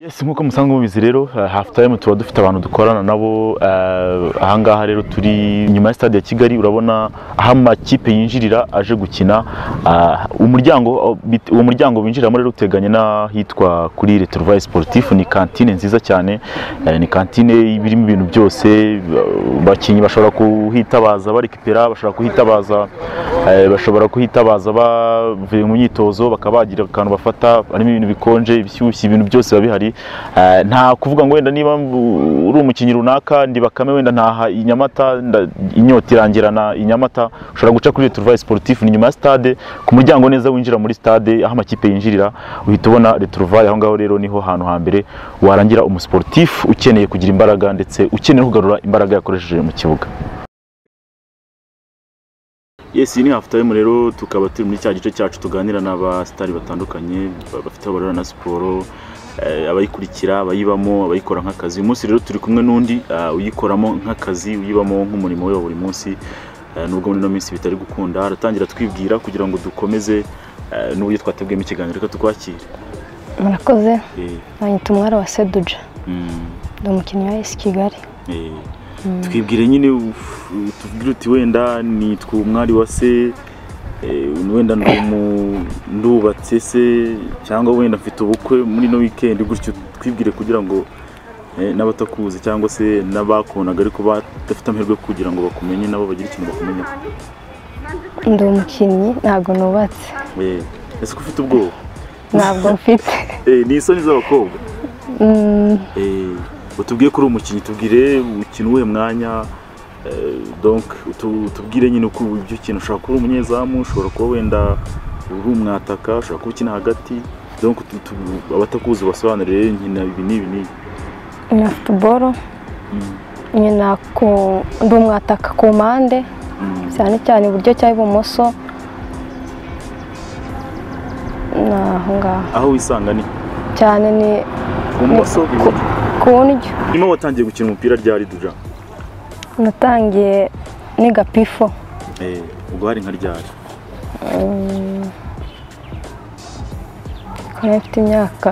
Yes nk'uko musanzwe mubizi rero uh, half time tuba dufite abantu dukorana nabo uh, ahangaha rero turi nyuma ya stade ya Kigali urabona aho amakipe yinjirira aje gukina uh, umuryango bit- uwo muryango binjiramo rero uteganye n'ahitwa kuri Retrovaille Sportif ni kantine nziza cyane eh, ni kantine ibirimo ibintu byose uh, abakinnyi bashobora kuhitabaza barikipera bashobora kuhitabaza eh, bashobora kuhitabaza bavuye mu myitozo bakaba bagira akantu bafata harimo ibintu bikonje ibishyushye ibintu byose biba bihari Eh, nta kuvuga ngo wenda niba mvu- uri umukinnyi runaka ndi bakame wenda ntaha i Nyamata nda- inyota irangirana i Nyamata ushobora guca kuri Retrovaille Sportif ni nyuma ya stade ku muryango neza winjira muri stade aho amakipe yinjirira uhita ubona Retrovaille aho ngaho rero niho hantu hambere warangira umusportif ukeneye kugira imbaraga ndetse ukeneye kugarura imbaraga yakoresheje mu kibuga Yes, iyi ni half time rero tukaba turi muri cya gice cyacu tuganira n'abasitari batandukanye ba- bafite aho barora na siporo eh, abayikurikira abayibamo abayikora nk'akazi uyu munsi rero turi kumwe n'undi ah, uyikoramo nk'akazi uyibamo nk'umurimo we wa buri munsi eh, nubwo muri ino minsi bitari gukunda aratangira twibwira kugira ngo dukomeze eh, n'uburyo twatebwemo ikiganiro reka tukwakire murakoze Eh, banyita umwari wa seduja mm, ndi umukinnyi wa esi kigali eh, twibwire nyine uf- tubwire uti wenda nitwa umwari wa se eh, wenda ndi umu- ndubatse se cyangwa wenda mfite ubukwe muri ino weekend gutyo twibwire kugira ngo eh, n'abatakuzi cyangwa se n'abakundaga ariko badafite amahirwe kugira ngo bakumenye nabo bagire ikintu bakumenyeho ndi umukinnyi ntabwo nubatse Eh, ese ko ufite ubwoba ntabwo mfite Eh, ni isoni z'abakobwa Mm, Eh, utubwiye ko uri umukinnyi tubwire ukina uwuhe mwanya eh, donc utu- utubwire nyine uko ibyo kintu ushobora kuba uri umunyezamu ushobora kuba wenda uri umwataka ushobora kuba ukina hagati donc utu- utu- abatakuzi basobanurire nkina ibi n'ibi n'ibi nkina futuboro Mm, nkina ku ndi umwataka ku mpande mm. cyane cyane iburyo cyangwa ibumoso ni aho ngaho aho wisanga ni cyane ni ku moso ku- ku ndyo nyuma watangiye gukina umupira rya riduja natangiye ni gapifo Eh, ubwo hari nka ryari Mm. Ko nari mfite imyaka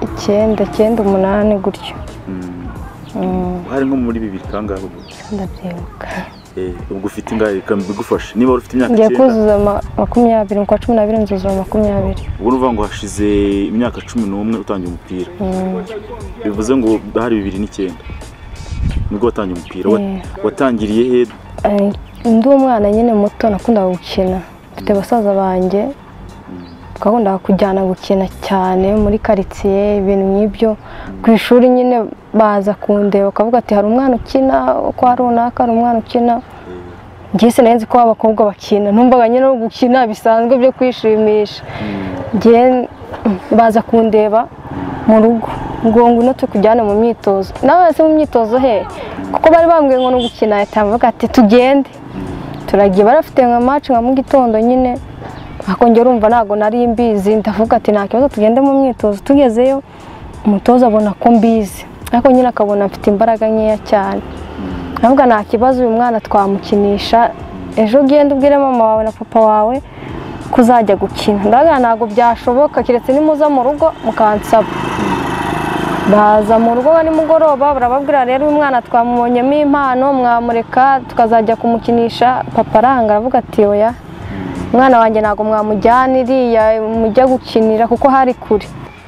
icyenda icyenda umunani gutyo Mm, Mm, hari nko muri bibiri kangahe ubwo ndabyibuka Eh, ubwo ufite ingahe Reka bigufashe niba wari ufite imyaka ngiye icyenda kuzuza ama- makumyabiri mu kwa cumi n'abiri nzuzuza makumyabiri ubwo ni ukuvuga ngo hashize imyaka cumi n'umwe utangiye umupira Mm, bivuze ngo hari bibiri n'icyenda nibwo watangiye umupira Wa- Eh. watangiriye he eh, ndi umwana nyine muto nakundaga gukina mfite basaza banjye twakundaga kujyana gukina cyane muri karitsiye ibintu nk'ibyo ku ishuri nyine baza kundeba bakavuga ati hari umwana ukina kwa runaka hari umwana ukina njye sinari nzi ko abakobwa bakina numvaga nyine no gukina bisanzwe byo kwishimisha njye baza kundeba mu rugo ngo ngwino tukujyane mu myitozo nawe se mu myitozo he kuko bari bambwiye ngo no gukina leta bavuga ati tugende turagiye barafite nka maci nka mu gitondo nyine ariko njye urumva ntabwo nari mbizi ndavuga ati nta kibazo tugende mu myitozo tugezeyo umutoza abona ko mbizi ariko nyine akabona mfite imbaraga nkeya cyane ntabwo nta kibazo uyu mwana twamukinisha ejo ugenda ubwire mama wawe na papa wawe ko uzajya gukina ndavuga ntabwo byashoboka keretse nimuza mu rugo mukansaba baza mu rugo nimugoroba barababwira rero uyu mwana twamubonyemo impano mwamureka tukazajya kumukinisha papa aranga aravuga ati oya umwana wanjye ntabwo mwamujyana iriya mujya gukinira kuko hari kure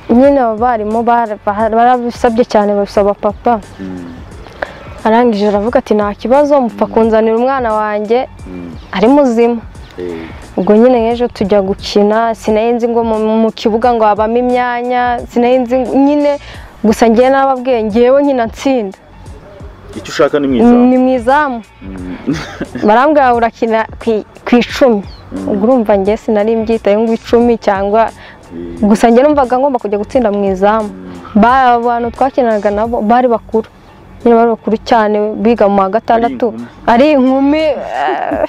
nyine abarimu bara- bara- barabisabye cyane babisaba papa arangije aravuga ati nta kibazo mupfa kunzanira umwana wanjye ari muzima ubwo nyine nk'ejo tujya gukina sinari nzi ngo mu- mu kibuga ngo habamo imyanya sinari nzi nyine gusa ngewe n'ababwiye ngewe nkina nsinda icyo ushaka ni mwiza ni mu izamu barambwira urakina ku- ku icumi ubwo urumva ngewe sinari mbyitayeho ngo icumi cyangwa gusa njye numvaga ngomba kujya gutsinda mu izamu Ba- abantu twakinaga nabo bari bakuru nyine bari bakuru cyane biga mu wa gatandatu ari inkumi eh,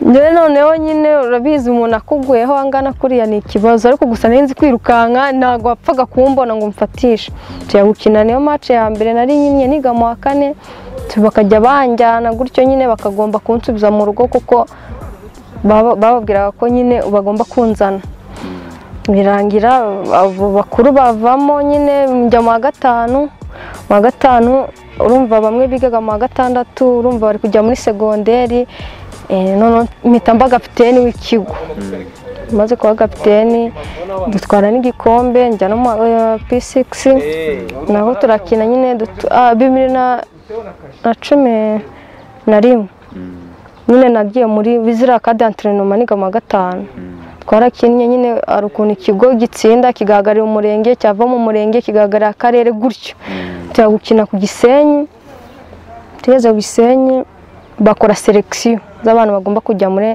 njyewe noneho nyine urabizi umuntu akuguyeho angana kuriya ni ikibazo ariko gusa nari nzi kwirukanka ntabwo wapfaga kumbona ngo umfatishe tujya gukina niyo mace ya mbere nari nyine niga mu wa kane tu- bakajya banjyana gutyo nyine bakagomba kunsubiza mu rugo kuko baba- bababwiraga ko nyine bagomba kunzana birangira abo bakuru bavamo nyine njya mu wa gatanu mu wa gatanu urumva bamwe bigaga mu wa gatandatu urumva bari kujya muri segonderi eh, noneho mpita mba kapiteni w'ikigo maze kuba kapiteni dutwara n'igikombe njya no mu wa- eh, P6 naho turakina nyine dutu- ah, bibiri na na cumi na rimwe nyine nagiye muri bizira ka d'entrenoma niga mu wa gatanu twarakinnye nyine hari ukuntu ikigo gitsinda kigahagarira umurenge cyava mu murenge kigahagarira akarere gutyo tujya gukina ku gisenyi tugeze ku gisenyi bakora selekisiyo z'abantu bagomba kujya muri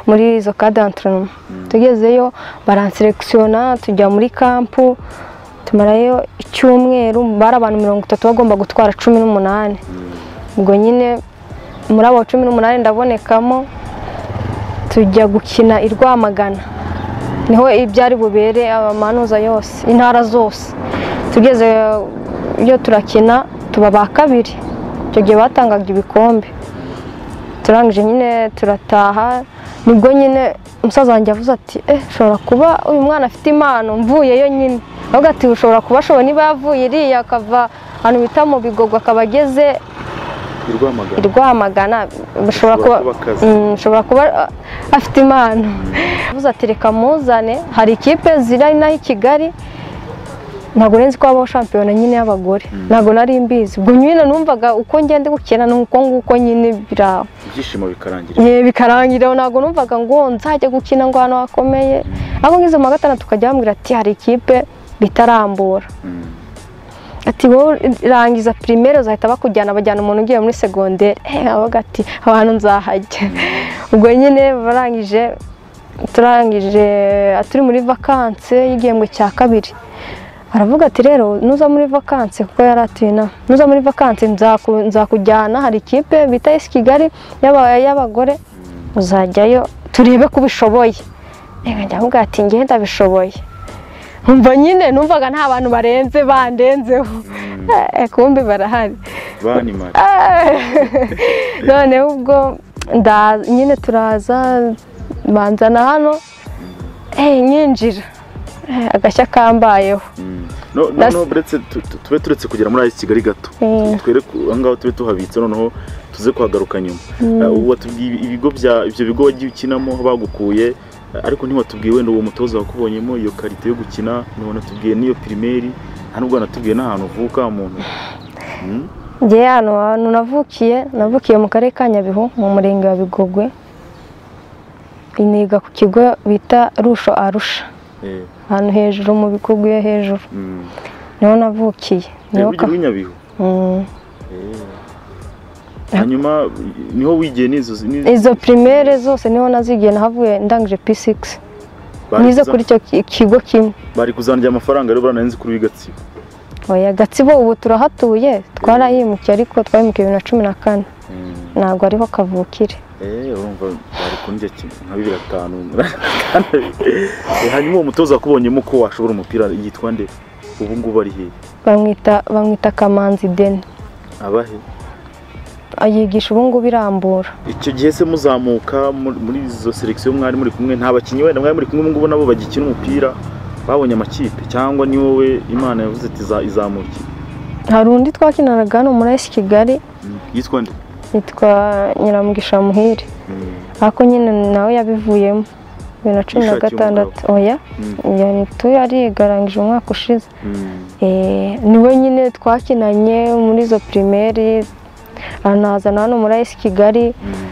muri izo ka d'entrenoma tugezeyo baranselekisiyona tujya muri kampu tumarayo icyumweru bari abantu mirongo itatu bagomba gutwara cumi n'umunani ubwo nyine muri abo cumi n'umunani ndabonekamo tujya gukina i Rwamagana niho ibyari bubere abamanuza yose intara zose tugeze iyo turakina tuba ba kabiri icyo gihe batangaga ibikombe turangije nyine turataha nibwo nyine umusaza wanjye avuze ati eh ushobora kuba uyu mwana afite impano mvuyeyo nyine ahubwo ati ushobora kuba ashobora niba yavuye iriya akava ahantu bita mu bigogwe akaba ageze i Rwamagana Rwamagana bashobora kuba Ashobora kuba akazi. Mm, ashobora kuba a- afite impano avuze ati reka muzane hari ikipe ziri inaha i Kigali ntabwo nzi ko habaho shampiyona nyine y'abagore ntabwo nari mbizi ubwo nyine numvaga uko ngenda gukina ni uko nguko nyine biraho ibyishimo bikarangira Eh, bikarangira aho ntabwo numvaga ngo nzajya gukina ngo ahantu hakomeye ahubwo ngize mu wa gatandatu tukajya bambwira ati hari ikipe bitarambura ati wowe rangiza primaire uzahita bakujyana bajyana umuntu ugiye muri segonderi avuga ati aho hantu nzahajya ubwo nyine barangije turangije turi muri vakanse y'igihembwe cya kabiri aravuga ati rero nuza muri vakanse kuko yari atuye inaha nuza muri vakanse nzaku- nzakujyana hari ikipe bita esi kigali y'aba- y'abagore uzajyayo turebe ko ubishoboye reka njya avuga ati njye ndabishoboye Umva nyine numvaga nta bantu barenze bandenzeho Eh, kumbe barahari banimara Ah! noneho ubwo nda nyine turaza banzana hano eh nyinjira Eh, agashya kambayeho no That's- noneho uretse tu- tu- tube turetse kugera muri ayisi kigali gato Eh. twereke ahangaha tube tuhabitse noneho tuze kuhagaruka nyuma Eh, ubu watubwiye ibigo bya ibyo bigo wagiye ukinamo aho bagukuye eh, ariko ntiwatubwiye wenda uwo mutoza wakubonyemo iyo karite yo gukina ntiwanatubwiye n'iyo pirimeri nta n'ubwo wanatubwiye n'ahantu uvuka muntu Mm, njye hano hantu navukiye navukiye mu karere ka nyabihu mu murenge wa bigogwe niga ku kigo bita rusho arusha eh, ahantu hejuru mu bikogwe yo hejuru mm. niho navukiye Eh, niho wigira ka- i Nyabihu Mm. Eh. hanyuma niho wigiye n'izo n'izo- izo primaire zose niho nazigiye nahavuye ndangije P6 bari nize kuza- kuri icyo ki- kigo kimwe bari kuzanira amafaranga rero baranarenze kuri w'igatsibo oya gatsibo ubu turahatuye twarahimukiye ariko twahimukiye bibiri na cumi na kane ntabwo ariho kavukire Eh, urumva bari kundya kimwe nka bibiri na bitanu Eh, hanyuma uwo mutoza wakubonyemo ko washobora umupira yitwa nde ubu ngubu ari hehe bamwita bamwita kamanzi deni abahe yigisha ubu ngubu irambura icyo gihe se muzamuka muri muri izo selekisiyo mwari muri kumwe nta bakinnyi wenda mwari muri kumwe ubu ngubu nabo bagikina umupira babonye amakipe cyangwa ni wowe imana yavuze ati "Iza- izamuke hari undi twakinanaga hano muri esi kigali Mm. yitwa nde yitwa nyiramugisha muhire ariko nyine nawe yabivuyemo bibiri na cumi na Yishakiye gatandatu oya Mm. yantu yarigarangije umwaka ushize Mm. Eh, niwe nyine twakinanye muri izo primaire anazana hano muri esi kigali Mm.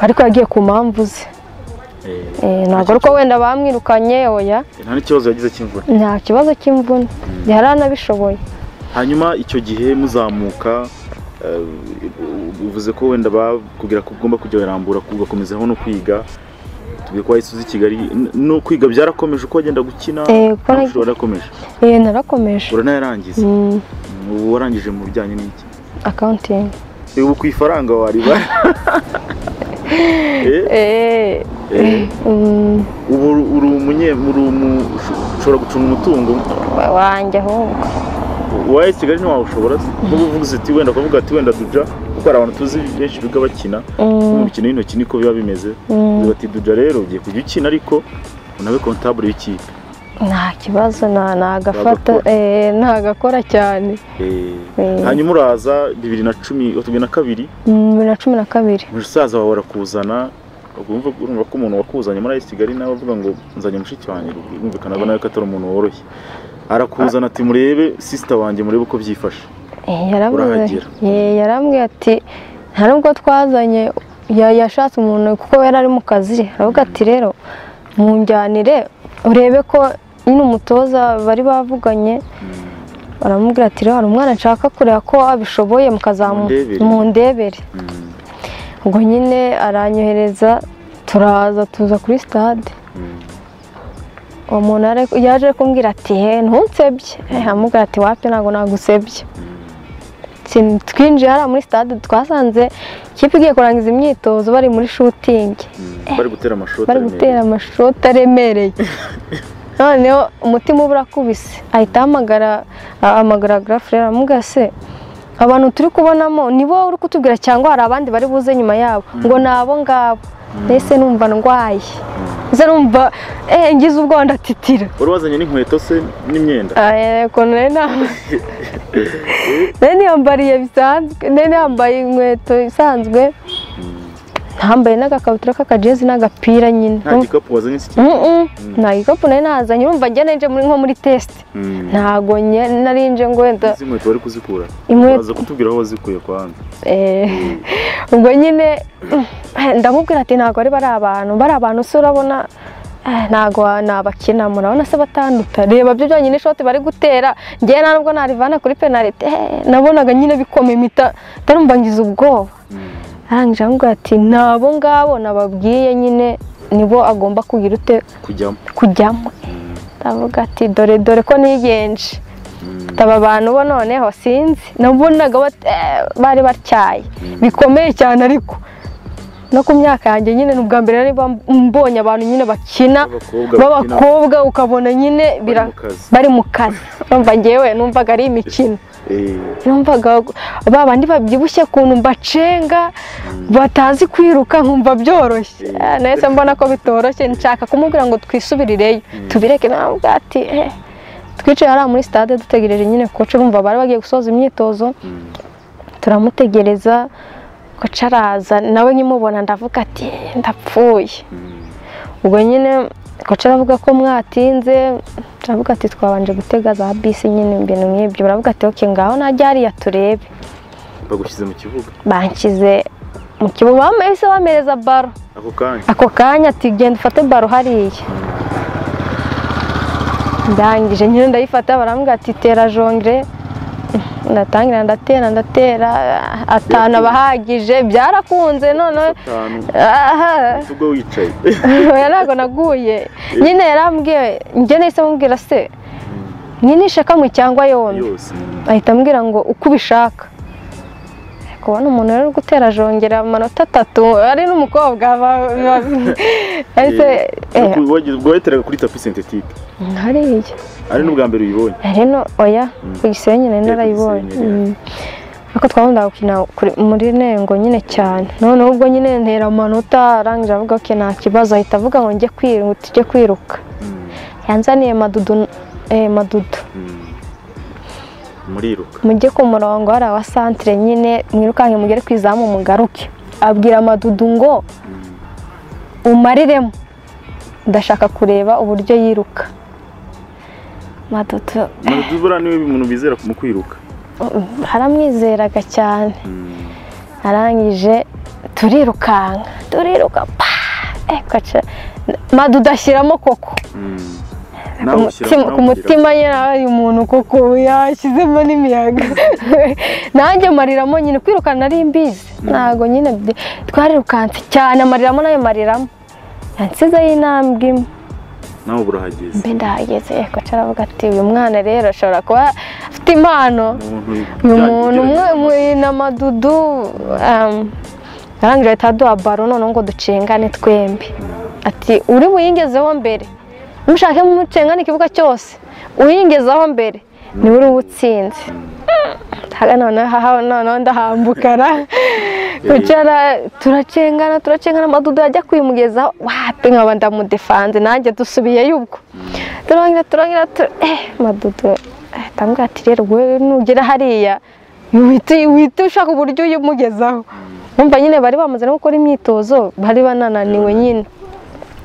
ariko yagiye ku mpamvu ze Eh, Eh, ntabwo ari uko wenda bamwirukanye oya nta n'ikibazo yagize cy'imvura nta kibazo cy'imvune yari anabishoboye hanyuma icyo gihe muzamuka eh, uvuze ko wenda bakubwira ko ugomba kujya wirambura ugakomezaho no kwiga tubwire ko wahise uza i kigali N- no kwiga byarakomeje uko wagenda gukina Eh, kuko amashuri warakomeje Eh, narakomeje uranayarangiza Mm, ubu warangije mu bijyanye n'iki accounting Eh, ubu ku ifaranga wari ba Eh, Eh, eh, mm, ubu uri umunye uri umu- usho- ushobora gucunga umutungo wanjye ahubwo waye kigali ntiwawushobora nubwo uvuga uti wenda kuvuga ati wenda duja kuko hari abantu tuzi benshi biga bakina Mm, umukino w'intoki niko biba bimeze mm, Uvuga ati duja rero ugiye kujya ukina ariko nawe kontabure w'ikipe nta kibazo nta- nagafata Nagakora. eh, ntagakora cyane Eh, Eh. hanyuma uraza bibiri na cumi bibiri na kabiri Mm, bibiri na cumi na kabiri musaza wawe arakuzana urumva urumva ko umuntu wakuzanye muri Ice Kigali nawe avuga ngo nzanye mushiki wanjye birumvikana ko nawe ko atari umuntu woroshye arakuzana ati murebe sisita wanjye murebe uko byifashe Eh, yarambwiye Urahagera. eh, yarambwiye ati nta nubwo twazanye ya- yashatse umuntu kuko yari ari mu kazi aravuga ati rero munjyanire urebe ko nyine umutoza bari bavuganye baramubwira ati rero hari umwana nshaka kureba ko abishoboye mukazamu Mundebere. mundebere Mm, ubwo nyine aranyohereza turaza tuza kuri sitade mm. uwo muntu yari- yaje kumbwira ati he ntunsebye Eh, aramubwira ati wapfe ntabwo nagusebye Sin- twinjiye hariya muri stade twasanze ikipe igiye kurangiza imyitozo bari muri shutingi Mm, bari gutera amashoti bari gutera amashoti aremereye noneho umutima uba urakubise ahita ahamagara ahamagara garafure aramubwira se abantu turi kubonamo ni bo uri kutubwira cyangwa hari abandi bari buze nyuma yabo ngo ni abo ngabo mbese numva ndwaye mbese numva eh, ngize ubwoba ndatitira wari wazanye n'inkweto se n'imyenda Eh, ukuntu nari nambaye nari niyambariye bisanzwe nari nambaye inkweto isanzwe ntambaye n'agakabutura k'akajezi n'agapira nyine nta gikapu wazanye se Mm, mm. nta gikapu nari nazanye urumva njya nari nje muri- nko muri tesite Mm. ntago nye- nari nje ngo wenda izi nkweto wari kuzikura Inkweto- baza kutubwira aho wazikuye kwa handi Eh, ubwo nyine eh, ndamubwira ati ntabwo ari bari abantu bari abantu se urabona eh, ntabwo wa- nabakina murabona se batanduta reba byo byonyine ishoti bari gutera ngewe nta nubwo narivana kuri penalite eh, nabonaga nyine bikoma impita ndarumva ngize ubwoba arangije aramubwira ati ni abo ngabo nababwiye nyine nibo agomba kugira ute kujyamo kujyamo ndavuga ati dore dore ko nigenje aba abantu bo noneho sinzi nabonaga bat- eh, bari batyaye bikomeye cyane ariko no ku myaka yanjye nyine ni ubwa mbere nari mba- mbonye abantu nyine bakina B'abakobwa bakina. b'abakobwa ukabona nyine bira- mu kazi. bari mu kazi numva ngewe numvaga ari imikino Eh, numvaga ba bandi babyibushye ukuntu mbacenga batazi kwiruka nkumva byoroshye Ah, nahise mbona ko bitoroshye nshaka kumubwira ngo twisubirireyo tubireke ntabwo ati "Eh." twicaye hariya muri stade dutegereje nyine koce urumva bari bagiye gusoza imyitozo turamutegereza koce araza nawe nkimubona ndavuga ati "Eh, ndapfuye ubwo nyine koce aravuga ko mwatinze turavuga ati twabanje gutega za bisi nyine ibintu nk'ibyo baravuga ati oke ngaho najya hariya turebe bagushyize mu kibuga banshyize mu kibuga bamwe bamereza baro ako kanya ako kanya ati genda ufate baro hariya ndangije nyine ndayifata barambwira ati tera jongere ndatangira ndatera ndatera atanu abahagije byarakunze none atanu aha ubwo wicaye oya ntabwo naguye nyine yarambwiye njye nahise mubwira se mwinishe kamwe cyangwa yombi yose ahita ambwira ngo uko ubishaka kubona umuntu rero uri gutera jongera amanota atatu ari n'umukobwa ba- ba- yahise eh, ubwo wayiteraga kuri tapi sentetike hariya ari n'ubwa mbere uyibonye hari no oya ku gisenyi nari narayibonye ku Gisenyi, Mm. ariko twakunda gukina kuri- muri nengo nyine cyane noneho ubwo nyine ntera amanota arangije avuga ko nta kibazo ahita avuga ngo njye kwiruka njye kwiruka Mm, yanzaniye madudu eh, madudu mm. muriruka mujye ku murongo hari awa santire nyine mwirukanke mugere ku izamu mugaruke abwira madudu ngo umariremo ndashaka kureba uburyo yiruka madudu madudu buriya niwe umuntu bizera mu kwiruka haramwizeraga cyane arangije turirukanka turiruka pa eh, gaca madudu ashyiramo koko Mm. ku Nawe ushyira- mutima- nawe ku ugira- mutima nyine hari umuntu kuko yashyizemo n'imiyaga nanjye mariramo nyine kwirukana nari mbizi ntabwo nyine byi- twarirukanse cyane amariramo nayo mariramo yansizeho intambwe imwe nawe uba urahageze mbe ndahageze yego aravuga ati uyu mwana rero ashobora kuba afite impano umuntu uyu ujyanye muntu umwe ibyo- muri n'amadudu arangije ahita aduha baro noneho ngo ducengane twembi ati uri buyingezeho mbere mushake mucengane ikibuga cyose uyingezeho mbere niwe uri uba utsinze noneho noneho ndahambuka ra wicara turacengana turacengana amadudo yajya kwimugezaho wapi nkaba ndamudefanze nanjye dusubiyeyo ubwo turangira turangira tu eh madudo tambwira ati rero wowe nugera hariya wihita ushaka uburyo uyimugezaho numva nyine bari bamaze no gukora imyitozo bari banananiwe nyine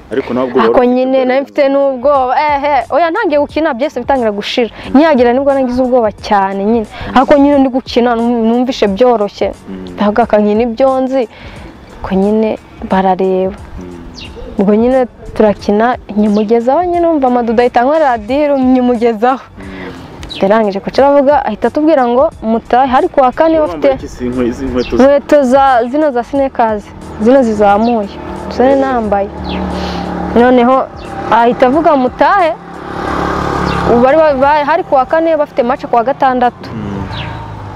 ariko ntabwo ako nyine nari mfite n'ubwoba ehe oya ntangiye gukina byose bitangira gushira nyihagira nibwo nagize ubwoba cyane nyine ako nyine ndi gukina num- numvishe byoroshye ntabwo akankina ibyo nzi ko nyine barareba ubwo nyine turakina nyimugezaho nyine numva amadudo ahita ankorera diri nyimugezaho yarangije kuca aravuga ahita atubwira ngo mutahe hari kuwa kane bafite inkweto za- inkweto za zino za sinekazi zino zizamuye zari nambaye noneho ahita avuga mutahe ubu bari ba- ba- hari kuwa kane bafite mace kuwa gatandatu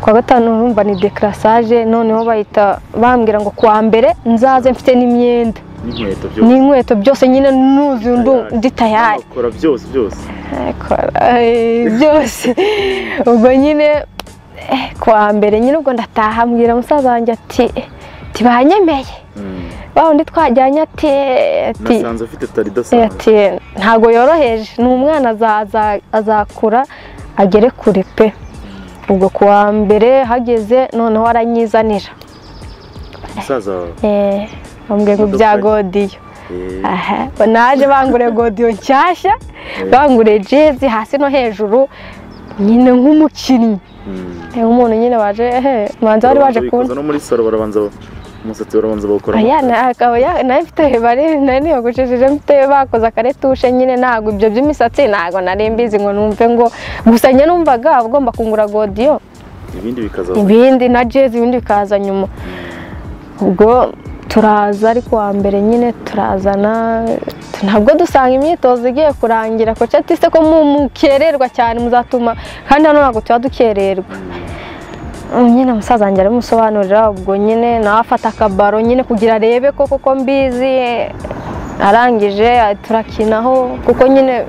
kuwa gatanu urumva ni dekarasaje noneho bahita bambwira ngo kuwa mbere nzaze mfite n'imyenda n'inkweto byose n'inkweto byose nyine nuzi ndu Tayari. ndi tayari Bakora byose byose Kora, eh, byose ubwo nyine eh, kuwa mbere nyine ubwo ndataha mbwira musaza wanjye ati eh, ntibanyemeye Mm. wa wundi twajyanye ati eh, ati nasanze afite tari eh, idasanzwe ati ntabwo yoroheje ni umwana azaza- azakura agere kure pe ubwo kuwa mbere hageze noneho aranyizanira musaza wawe Eh, bambwiye ngo bya godiyo Eh, Aha, naje bangure godiyo nshyashya bangure jezi hasi no hejuru nyine nk'umukinnyi mm. Eh, nk'umuntu nyine waje ehe manza wari waje Barabanza bikoza kubona no muri salo barabanza ba- umusatsi barabanza bawukora aya na- akaba ya- nayo mfite bari nayo niyogoshesheje mfite bakoze akaretushe nyine ntabwo ibyo by'imisatsi ntabwo nari mbizi ngo numve ngo gusa njye numvaga ugomba kungura godiyo ibindi bikaza ibindi na jezi ibindi bikaza nyuma ubwo turaza ariko wa mbere nyine turazana ntabwo dusanga imyitozo igiye kurangira koca ati se ko mu- mukererwa cyane muzatuma kandi hano ntabwo tuba dukererwa Mm, nyine musaza wanjye arabimusobanurira ubwo nyine nawe afata akabaro nyine kugira arebe ko koko mbizi arangije turakinaho kuko nyine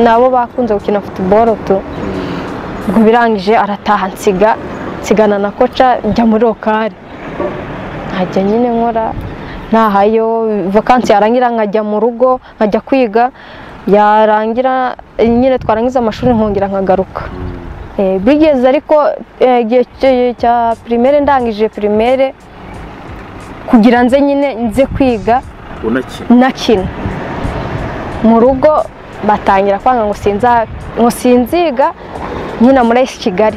nabo bakunze gukina futuboro tu ubwo birangije arataha nsiga nsigana na koca njya muri lokari nkajya nyine nkora ntahayo vakansi yarangira nkajya mu rugo nkajya kwiga yarangira nyine twarangiza amashuri nkongera nkagaruka Eh, bigeze ariko eh, igihe cy- cya pirimere ndangije pirimere kugira nze nyine nze kwiga unaki nakina mu rugo batangira kwanga ngo sinza ngo sinziga nkina muri esi kigali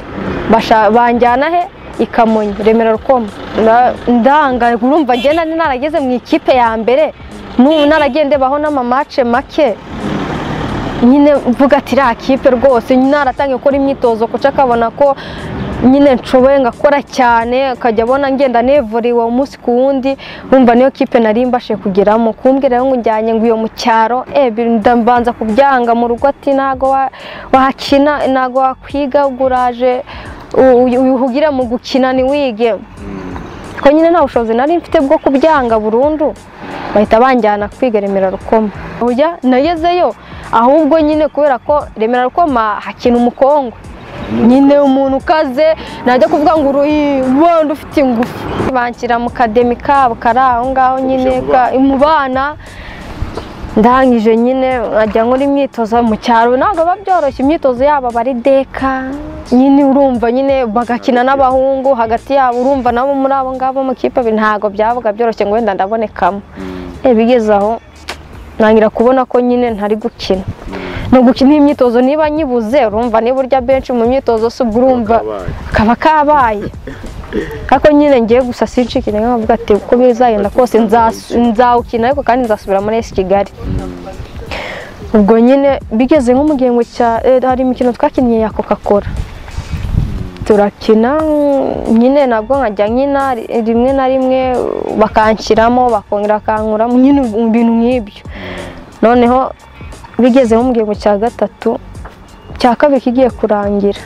Basha- banjyana he i kamonyi remera rukoma Na- ndanga urumva ngenda ni narageze mu ikipe ya mbere n'ubu naragiye ndebaho n'amamace make nyine mvuga ati iriya kipe rwose naratangiye gukora imyitozo kuca akabona ko nyine nshoboye ngakora cyane akajya abona ngenda nevuriwe umunsi ku wundi wumva niyo kipe nari mbashe kugeramo kumbwira rero ngo njyanye ngo iyo mu cyaro eh, bi- ndabanza kubyanga mu rugo ati ntago wa- wakina ntago wakwiga ubwo uraje u- u- wihugire mu gukina ntiwige ko nyine nta bushobozi nari mfite bwo kubyanga burundu bahita banjyana kwiga remera rukoma Oya, nagezeyo ahubwo nyine kubera ko remera rukoma hakina umukongwe nyine umuntu ukaze najya kuvuga ngo uruyi wenda ufite ingufu banshyira mu kademi kabo kari aho ngaho nyine Uje mu ka- mu bana ndangije nyine nkajya nkora imyitozo mu cyaro ntabwo biba byoroshye imyitozo yabo aba ari deka nyine urumva nyine bagakina n'abahungu hagati yabo urumva nabo muri abo ngabo mu kipe bi- ntabwo byabaga byoroshye ngo wenda ndabonekamo Eh, bigeze aho ntangira kubona ko nyine ntari gukina ni ugukina imyitozo niba nyibuze urumva niba urya benshi mu myitozo si ubwo urumva Kabaye. kaba kabaye ariko nyine ngiye gusa sincike intege nkavuga ati uko bizagenda kose nzas- nzawukina ariko kandi nzasubira muri esi kigali ubwo nyine bigeze nko mu gihembwe cya eh, hari imikino twakinnye ya coca cola turakina mm, nyine nabwo nkajya nkina ri- rimwe na rimwe bakanshyiramo bakongera bakankuramo nyine ubu- ibintu nk'ibyo noneho bigeze nko mu gihembwe cya gatatu cya kabiri kigiye kurangira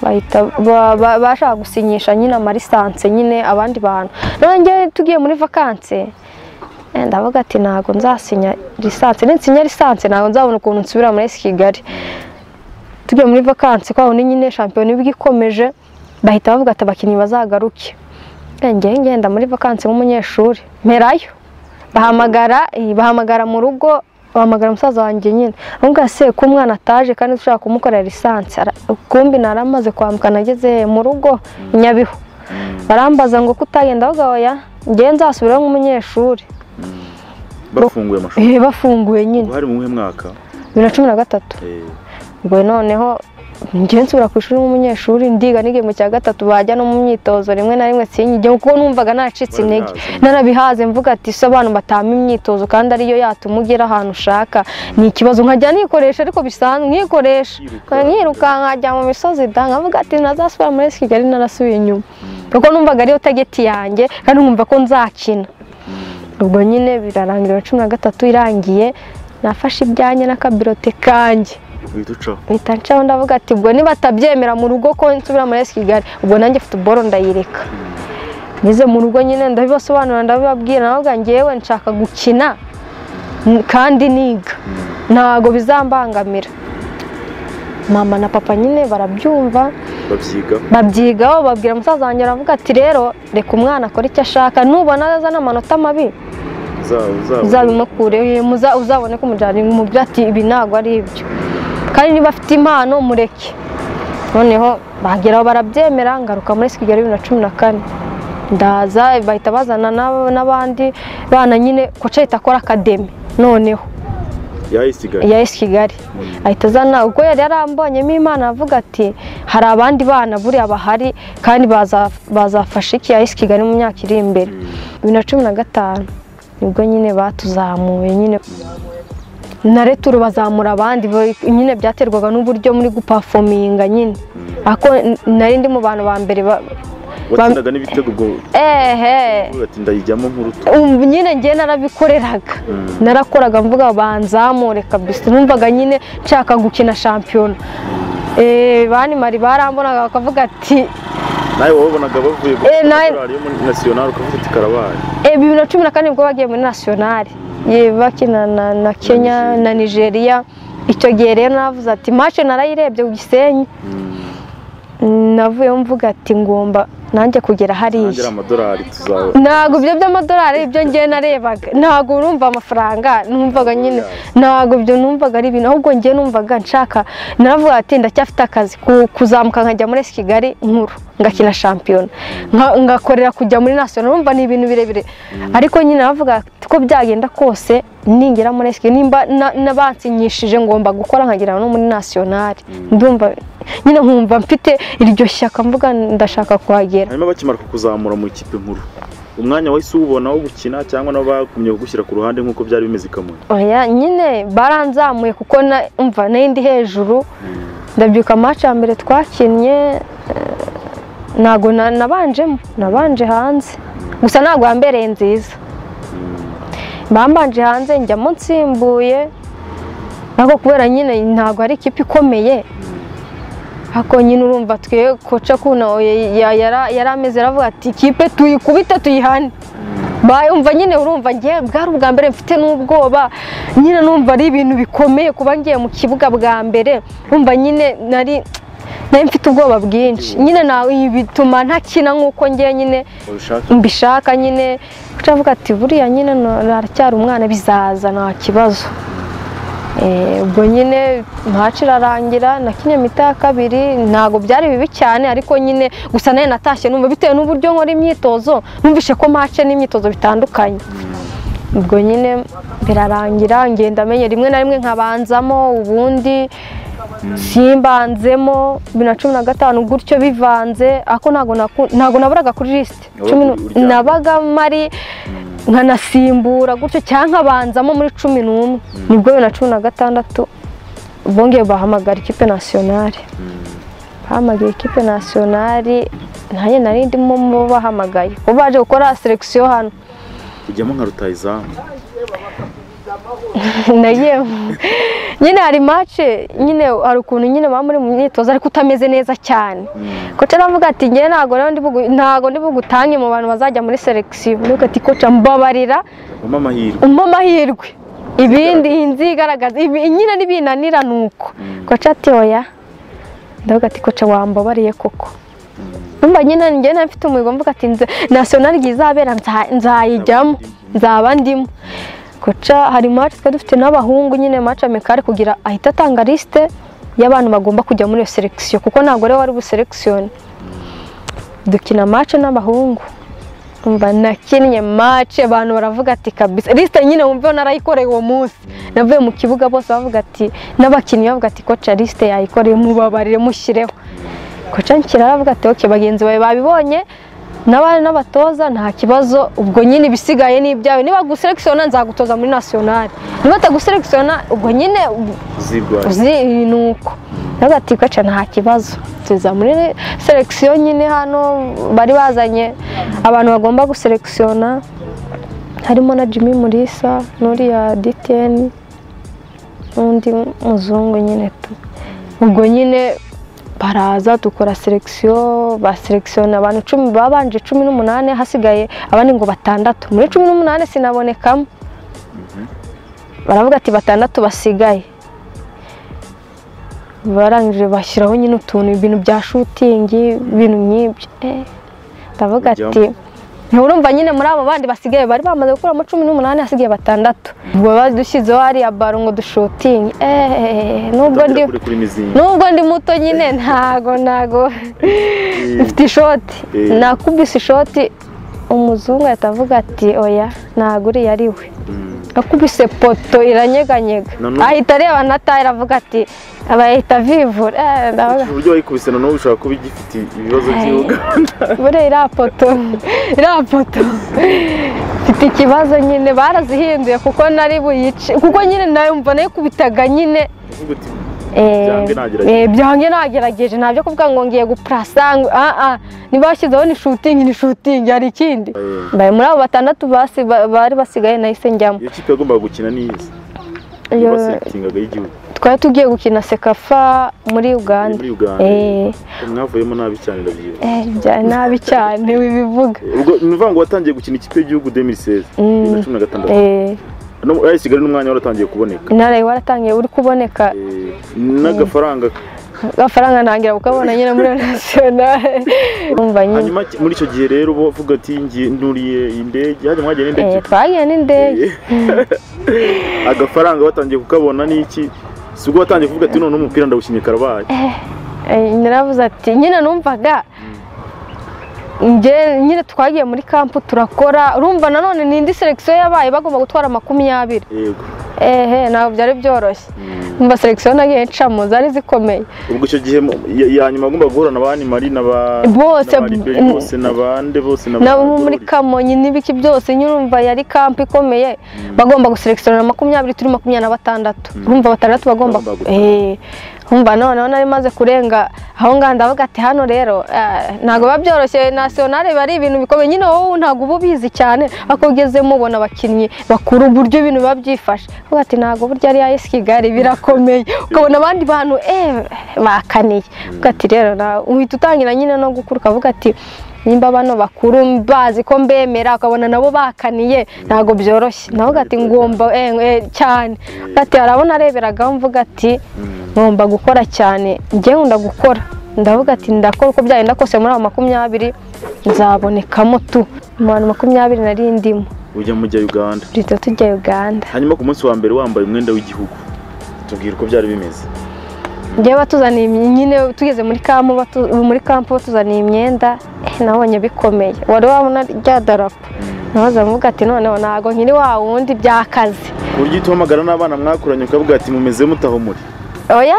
bahita ba- ba- bashaka gusinyisha nyine amarisanse nyine abandi bantu none njye tugiye muri vakanse eh, ndavuga ati ntabwo nzasinya lisanse ninsinya lisanse ntabwo nzabona ukuntu nsubira muri esi kigali tugiye muri vakanse kwa wundi nyine shampiyona iba igikomeje bahita bavuga ati abakinnyi bazagaruke njyewe ngenda muri vakansi nk'umunyeshuri mperayo bahamagara eh, bahamagara mu rugo bahamagara umusaza wanjye nyine aramubwira se ko umwana ataje kandi dushobora kumukorera lisansi Ara- kumbi nari amaze kwambuka nageze mu rugo i nyabihu barambaza ngo kutagenda ahubwo oya njyewe nzasubirayo nk'umunyeshuri bafunguye amashuri Eh, bafunguye nyine ubu hari mu wuhe mwaka bibiri na cumi na gatatu Eh, ubwo noneho njyewe nsubira ku ishuri nk'umunyeshuri ndiga n'igihembwe cya gatatu bajya no mu myitozo rimwe na rimwe sinyige kuko numvaga nacitse intege Warabihaze. narabihaze mvuga ati se abantu batama imyitozo kandi ariyo yatuma ugera ahantu ushaka ni ikibazo nkajya nikoresha ariko bisanzwe nkikoresha Yiruka. nkiruka nkajya mu misozi da nkavuga ati ntazasubira muri East kigali narasubiye inyuma kuko numvaga ariyo tageti yanjye kandi nkumva ko nzakina ubwo nyine birarangira cumi na gatatu irangiye nafashe ibyanjye n'akabirote kanjye uhita ucaho mpita ncaho ndavuga ati ubwo nibatabyemera mu rugo ko nsubira muri esi kigali ubwo nanjye mfite uboro ndayireka ngeze mu rugo nyine ndabibasobanurira ndabibabwira navuga ngewe nshaka gukina mm, kandi niga ntago bizambangamira mama na papa nyine barabyumva babyiga babyigaho babwira umusaza wanjye aravuga ati rero reka umwana akore icyo ashaka nubona azana amanota mabi zabo zabo uzabimukureho muza- uzabone ko umujyana umubwira ati ibi ntabwo ari ibyo kandi niba afite impano mureke noneho bageraho barabyemera ngaruka muri East kigali bibiri na cumi na kane ndaza bahita bazana n'ab- n'abandi bana nyine koca ahita akora akademi noneho yayisigaye ya East kigali ahita azana ubwo yari yarambonyemo imana avuga ati hari abandi bana buriya bahari kandi baza- bazafasha iki ya East kigali mu myaka iri imbere bibiri na cumi na gatanu nibwo nyine batuzamuye nyine na returu bazamura abandi bo- nyine byaterwaga n'uburyo muri gupafominga nyine ako nari ndi mu bantu ba mbere ba- watsindaga n'ibitego ubwo ehe uvuga ati ndayijyamo nk'uruto ubu nyine ngewe narabikoreraga narakoraga mvuga banzamure kabisa numvaga nyine nshaka gukina shampiyona Eh, bani mari barambonaga bakavuga ati nawe wabonaga bavuye Eh, nawe- kuri yo muri nasiyonari ukavuga ati karabaye Eh, bibiri na cumi na kane nibwo bagiye muri nasiyonari Ye, bakina na, na kenya na nigeria icyo gihe rero navuze ati mace narayirebye ku gisenyi navuyeho mvuga ati ngomba nanjye kugera ntangira hariya amadolari tuzawe ntabwo ibyo by'amadolari ibyo ngewe narebaga ntabwo urumva amafaranga numvaga nyine ntabwo ibyo numvaga ari ibintu ahubwo ngewe numvaga nshaka naravuga ati ndacyafite akazi ku- kuzamuka nkajya muri esi kigali nkuru ngakina shampiyona nka- ngakorera kujya muri nasiyonari urumva ni ibintu birebire ariko nyine navuga ati ko byagenda kose ningera muri esi kigali nimba na- nabansinyishije ngomba gukora nkagera no muri nasiyonari ndumva nyine nkumva mfite iryo shyaka mvuga ndashaka kuhagera hanyuma bakimara kukuzamura mu ikipe nkuru umwanya wahise uwubona wo gukina cyangwa nabo bagumye kugushyira ku ruhande nk'uko byari bimeze i kamonyi oya nyine baranzamuye kuko na umva nari ndi hejuru ndabyuka match ya mbere twakinnye eh, ntago na- nabanjemo nabanje hanze gusa ntago yambereye nziza bambanje hanze njyamo nsimbuye ariko kubera nyine ntago ari ikipe ikomeye ako nyine urumva twe koca kuno yari ameze aravuga ati ikipe tuyikubite tuyihane bayumva nyine urumva ngiye bwari ubwa mbere mfite n'ubwoba nyine numva ari ibintu bikomeye kuba ngiye mu kibuga bwa mbere numva nyine nari nari mfite ubwoba bwinshi nyine nawe ibi bituma ntakina nk'uko ngiye nyine babishaka mbishaka nyine kuca avuga ati buriya nyine aracyari umwana bizaza nta kibazo Eh, ubwo nyine ntaci irarangira nakinnye mita ya kabiri ntabwo byari bibi cyane ariko nyine gusa nayo natashye numva bitewe n'uburyo nkora imyitozo numvishe ko mace n'imyitozo bitandukanye ubwo nyine birarangira ngenda menye rimwe na rimwe nkabanzamo ubundi simbanzemo bibiri na cumi na gatanu gutyo bivanze ako ntabwo naku- ntabwo naburaga kuri lisite cumi nu- Wabaga uryamye. nabaga mari nkanasimbura gutyo cyangwa nkabanzamo muri cumi n'umwe nibwo bibiri na cumi na gatandatu bongeye bahamagara ikipe nasiyonari bahamagaye ikipe nasiyonari nanjye nari ndimo mu bo bahamagaye bo baje gukora selekisiyo hano ujyamo nka rutayizamu nagiye mu- nyine hari mace nyine hari ukuntu nyine baba muri mu myitozo ariko utameze neza cyane koca aravuga ati ngewe ntabwo rero ndi bugu- ntabwo ndi bugutange mu bantu bazajya muri selekisiyo nuko ati koca mbabarira umpe amahirwe umpe amahirwe ibindi iyi nzu igaragaza ibi- nyine n'ibinanira ni uko koca ati oya ndavuga ati koca wambabariye koko numva nyine njyewe mfite umuriro mvuga ati "Nze- nasiyonari izabera nza- nzayijyamo nzaba ndimo guca hari maci twari dufite n'abahungu nyine maci amikari kugira ahita atanga lisite y'abantu bagomba kujya muri iyo selekisiyo kuko ntabwo ariwe wari buselekisiyone dukina maci n'abahungu umva nakinnye maci abantu baravuga ati kabisa lisite nyine wumva narayikoreye uwo munsi navuye mu kibuga bose bavuga ati n'abakinnyi bavuga ati koca lisite yayikoreye mubabarire mushireho koca nshyiraho aravuga ati oke bagenzi bawe babibonye n'abari n'abatoza nta kibazo ubwo nyine ibisigaye ni ibyawe niba guselekisiona nzagutoza muri nasiyonari niba ataguselekisiona ubwo nyine zirwaye uzi ni uko navuga ati koca nta kibazo tuza muri selekisiyo nyine hano bari bazanye abantu bagomba guselekisiona harimo na Jimmy Mulisa n'uriya DTN n'undi muzungu nyine tu ubwo nyine baraza dukora selekisiyo baselekisiyona abantu cumi babanje cumi n'umunani hasigaye abandi ngo batandatu muri cumi n'umunani sinabonekamo baravuga ati batandatu basigaye barangije bashyiraho nyine utuntu ibintu bya shutingi ibintu nk'ibyo Eh, ndavuga ati nturumva nyine muri abo bandi basigaye bari bamaze gukuramo cumi n'umunani hasigaye batandatu ubwo badushyizeho hariya baro ngo dushutinge Eh, nubwo ndi utangira kure kuri mizinga nubwo ndi muto nyine ntago ntago mfite ishoti Eh. nakubise ishoti umuzungu ahita avuga ati oya ntago uriya ari we Mm. nakubise poto iranyeganyega Noneho- ahita areba na tayira avuga ati abayita vivura Eh, ndavuga uburyo wayikubise noneho bishobora kuba igifite ibibazo Hey. by'ubuganda buriya iriya poto iriya poto mfite ikibazo nyine barazihinduye kuko nari buyice kuko nyine nayo mbona yikubitaga nyine uvuga uti Byange nagerageje. Eh, byange nagerageje ntabyo kuvuga ngo ngiye gupurasa ngo ah ah niba bashyizeho ni shooting ni shooting hari ikindi Eh. Mbaye muri abo batandatu basi ba- bari basigaye nahise njyamo iyo kipe yagombaga gukina n'iyizi Iyo- niba sekitingaga y'igihugu twari tugiye gukina sekafa muri uganda muri uganda Eh, mwavuyemo nabi cyane ndabyibuka eh, bya- nabi cyane wibivuga ubwo ni ukuvuga ngo watangiye gukina ikipe y'igihugu 2016 bibiri na cumi na gatandatu Eh, No- ari kigali n'umwanya waratangiye kuboneka intara yawe waratangiye uri kuboneka Eh, n'agafaranga agafaranga ntangira kukabona nyine muri nasiyonari umva nyine hanyuma ki- muri icyo gihe rero uba uvuga ati ngiye nuriye indege hajya mwagiye n'indege Eh, twagiye n'indege Eh, agafaranga watangiye kukabona n'iki si ubwo watangiye kuvuga ati noneho umupira ndawukinnye karabaye Eh, naravuze ati nyine numvaga njye nyine twagiye muri kampu turakora urumva nanone ni indi selekisiyo yabaye bagomba gutwara makumyabiri yego ehe ntabwo byari byoroshye Mm. numva selekisiyo nagiye ncamo zari zikomeye ubwo icyo gihe mu- ya- ya nyuma wagombaga guhura na bani mari na ba Bose, na ba Liberi mm. bose na bande bose na nabo ba muri Ndoli. kamonyi n'ibiki byose nyine urumva yari kampu ikomeye bagomba guselekisiyo makumyabiri turi makumyabiri na batandatu urumva batandatu bagomba Bagomba gutanga. Eh, urumva noneho nari maze kurenga aho ngaho ndavuga ati hano rero eh, ntabwo biba byoroshye nasiyonari biba ari ibintu bikomeye nyine wowe ntabwo uba ubizi cyane ariko ugezemo ubona abakinnyi bakuru uburyo ibintu biba byifashe uvuga ati ntabwo burya ari ayesi kigali birakomeye ukabona abandi bantu eh, bakaniye uvuga ati rero na- uhita utangira nyine no gukura ukavuga ati nimba bano bakuru bazi ko mbemera ukabona nabo bakaniye ntabwo byoroshye nawe ati ngomba eh, eh, cyane Uvuga ati harabona areberagaho mvuga ati ngomba gukora cyane njye nkunda gukora ndavuga ati ndakora uko byagenda kose muri abo makumyabiri nzabonekamo tu mu bantu makumyabiri nari ndimo ujya mujya uganda duhita tujya uganda hanyuma ku munsi wa mbere wambaye umwenda w'igihugu tubwira uko byari bimeze njye batuzaniye imye- nyine tugeze muri kampu batu- muri kampu batuzaniye imyenda eh, nabonye bikomeye wari wabona rya darapo nabaza mvuga ati noneho ntabwo nkiri wa wundi by'akazi ku buryo uhita uhamagara n'abana mwakuranye ukavuga ati mumeze mutaho muri oya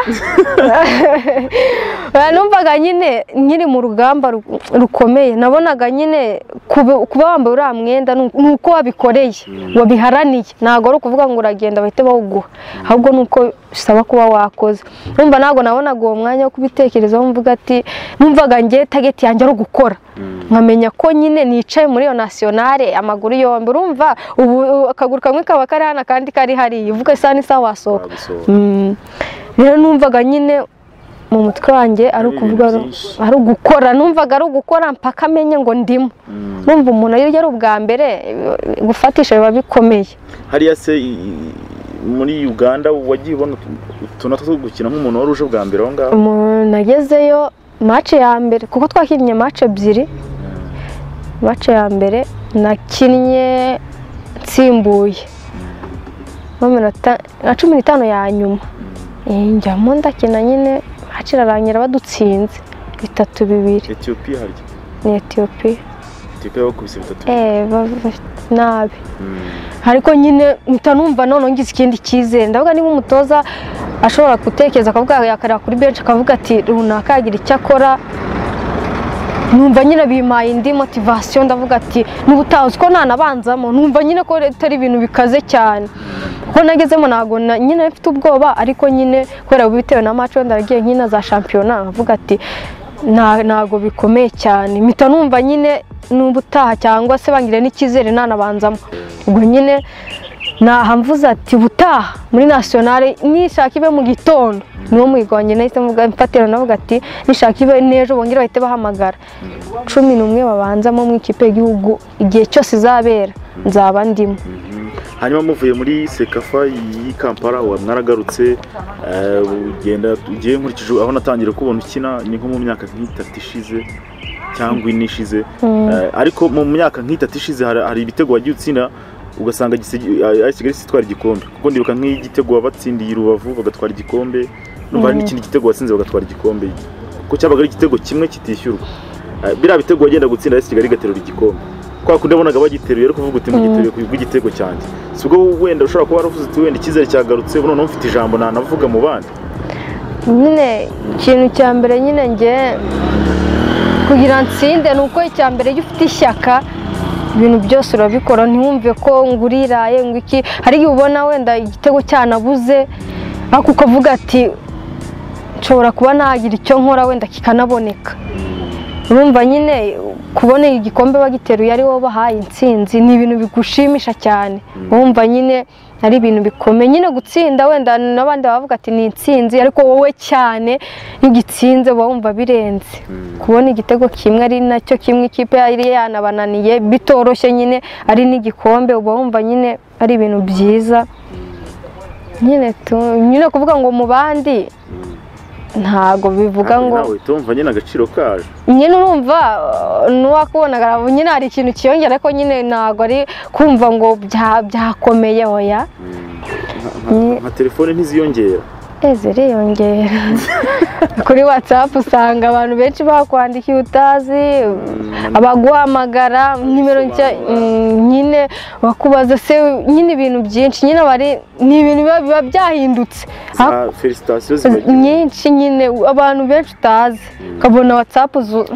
Oya, numvaga nyine nkiri mu rugamba ru- rukomeye nabonaga nyine kuba kuba wambaye uriya mwenda ni uko- ni uko wabikoreye wabiharaniye ntabwo ari ukuvuga ngo uragenda bahite bawuguha ahubwo ni uko bisaba kuba wakoze numva ntabwo nabonaga uwo mwanya wo kubitekerezaho mvuga ati numvaga ngiye tageti yanjye ari ugukora nkamenya ko nyine nicaye muri iyo nasiyonare amaguru yombi urumva ubu akaguru kamwe kaba kari hano akandi kari hariya uvuga isaha n'isaha wasohoka Wagusohoka. Mm. rero numvaga nyine mu mutwe wanjye ari Ari ukuvuga ibintu ari- byinshi. ari ugukora numvaga ari ugukora mpaka amenye ngo ndimo Mm. numva umuntu iyo ari ubwa mbere eh, gufatisha biba bikomeye hariya se i- i- muri uganda wagiye ubona utu- utuntu two gukina nk'umuntu wari uje bwa mbere aho ngaho umuntu agezeyo mace ya mbere kuko twakinnye mace ebyiri mace ya mbere nakinnye nsimbuye mu minota nka cumi n'itanu ya nyuma Eh, njyamo ndakina nyine mace irarangira badutsinze bitatu bibiri etiyopiya harya ni etiyopiya etiyopiya bakubise bitatu eh bava- nabi Mm. ariko nyine mpita numva noneho ngize ikindi cyizere ndavuga niba umutoza ashobora gutekereza akavuga yakareba kuri benshi akavuga ati runaka yagira icyo akora numva nyine bimpaye indi motivasiyo ndavuga ati n'ubutazi ko nanabanzamo numva nyine ko atari ibintu bikaze cyane kuko nagezemo ntabwo na- nyine mfite ubwoba ariko nyine kubera bitewe na mace wenda yagiye nk'ino za shampiyona nkavuga ati "Nta- ntabwo bikomeye cyane mpita numva nyine n'ubutaha cyangwa se bangire n'icyizere nanabanzamo ubwo nyine naha mvuze ati ubutaha muri nasiyonari nishaka ibe mu gitondo niwo muyigwanye nahise mvuga- mfatira navuga ati nishaka ibe n'ejo bongere bahite bahamagara cumi n'umwe babanzamo mu ikipe y'igihugu igihe cyose izabera nzaba ndimo Mhm. hanyuma muvuye muri sekafa y'i kampala wa- mwaragarutse eh, ugenda ugiye nkurikije aho natangira kubona ukina ni nko mu myaka nk'itatu ishize cyangwa ine ishize Mm. Eh, ariko mu myaka nk'itatu ishize hari hari ibitego wagiye utsinda ugasanga Gise- eh, ari kigali itwara igikombe kuko ndibuka nk'igitego wabatsindiye i rubavu bagatwara igikombe numva hari n'ikindi gitego watsinze bagatwara igikombe kuko cyabaga ari igitego kimwe kitishyurwa Eh, biriya bitego wagenda gutsinda ari kigali igaterura igikombe kwa kundi wabonaga bagiteruye ariko uvuga uti mugiteruye ku bw'igitego cyanjye si ubwo wenda ushobora kuba waravuze uti wenda icyizere cyagarutse noneho mfite ijambo nanavuga mu bandi nyine ikintu cya mbere nyine nge kugira nsinde ni uko icya mbere iyo ufite ishyaka ibintu byose urabikora ntiwumve ko ngo uriraye ngo iki hari igihe ubona wenda igitego cyanabuze ariko ukavuga ati nshobora kuba nagira icyo nkora wenda kikanaboneka urumva nyine kubona igikombe bagiteruye ari wowe bahaye intsinzi ni ibintu bigushimisha cyane wumva nyine ari ibintu bikomeye nyine gutsinda wenda n'abandi bavuga ati ni intsinzi ariko wowe cyane iyo ugitsinze uba wumva birenze kubona igitego kimwe ari nacyo kimwe ikipe yari yanabananiye bitoroshye nyine ari n'igikombe uba wumva nyine ari ibintu byiza nyine tu- nyine kuvuga ngo mu bandi ntago bivuga Ariko ngo nawe tumva nyine agaciro kaje nyine urumva eh, n'uwakubonaga nyine hari ikintu kiyongera ariko nyine ntabwo ari kumva ngo bya- byakomeye oya Nka- nka- nka telefone ntiziyongera eze riyongera kuri watsapu usanga abantu benshi bakwandika iyo utazi abaguhamagara nimero nshya mm, nyine bakubaza se nyine ibintu byinshi nyine bari ni ibintu biba biba byahindutse za Ariko felicitasiyo zibagiwe nyinshi nyine abantu benshi utazi ukabona watsapu zu-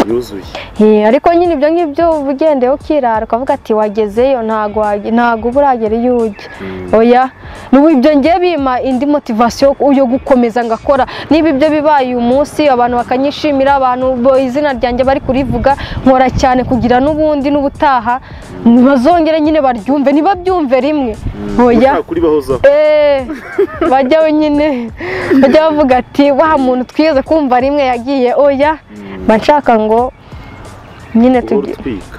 yuzuye Eh, ariko nyine ibyo ngibyo uba ugendeye ukirara ukavuga ati wagezeyo ntago wage- ntago uba uragera iyo ujya oya n'ubu ibyo ngiye bimpa indi motivasiyo yo gukomeza ngakora niba ibyo bibaye uyu munsi abantu bakanyishimira abantu bo izina ryanjye bari kurivuga nkora cyane kugira n'ubundi n'ubutaha bazongere nyine baryumve ntibabyumve rimwe oya ushaka kuribahozaho Eh, bajya nyine bajya bavuga ati wa muntu twigeze kumva rimwe yagiye oya mba nshaka ngo nyine uhora tugi utwika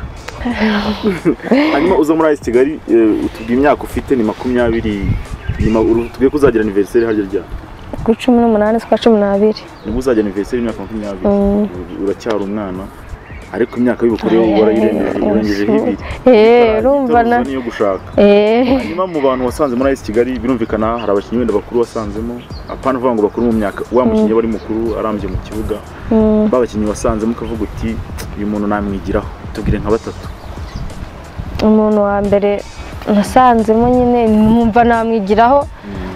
hanyuma uza muri ayisi kigali eh, utubwira imyaka ufite ni makumyabiri nyuma uru- tubwiye ko uzagira aniveriseri harya rya kuri cumi n'umunani z'ukwa cumi n'abiri nibwo uzagira aniveriseri y'imyaka makumyabiri Mm. Ur- uracyari umwana ariko imyaka y'ubukoreho Ay, warayirengeje ay, urengejeho ay, ibiri Eh, Itarangiye, urumva itaruzuza na- niyo gushaka Eh, hanyuma mu bantu wasanze muri ayisi kigali birumvikana hari abakinnyi wenda bakuru wasanzemo apana uvuga ngo bakuru mu myaka wa mukinnyi aba ari mukuru arambye mu kibuga mm, ba bakinnyi wasanzemo ukavuga uti uyu muntu namwigiraho tubwire nka batatu umuntu wa mbere nasanzemo nyine numva namwigiraho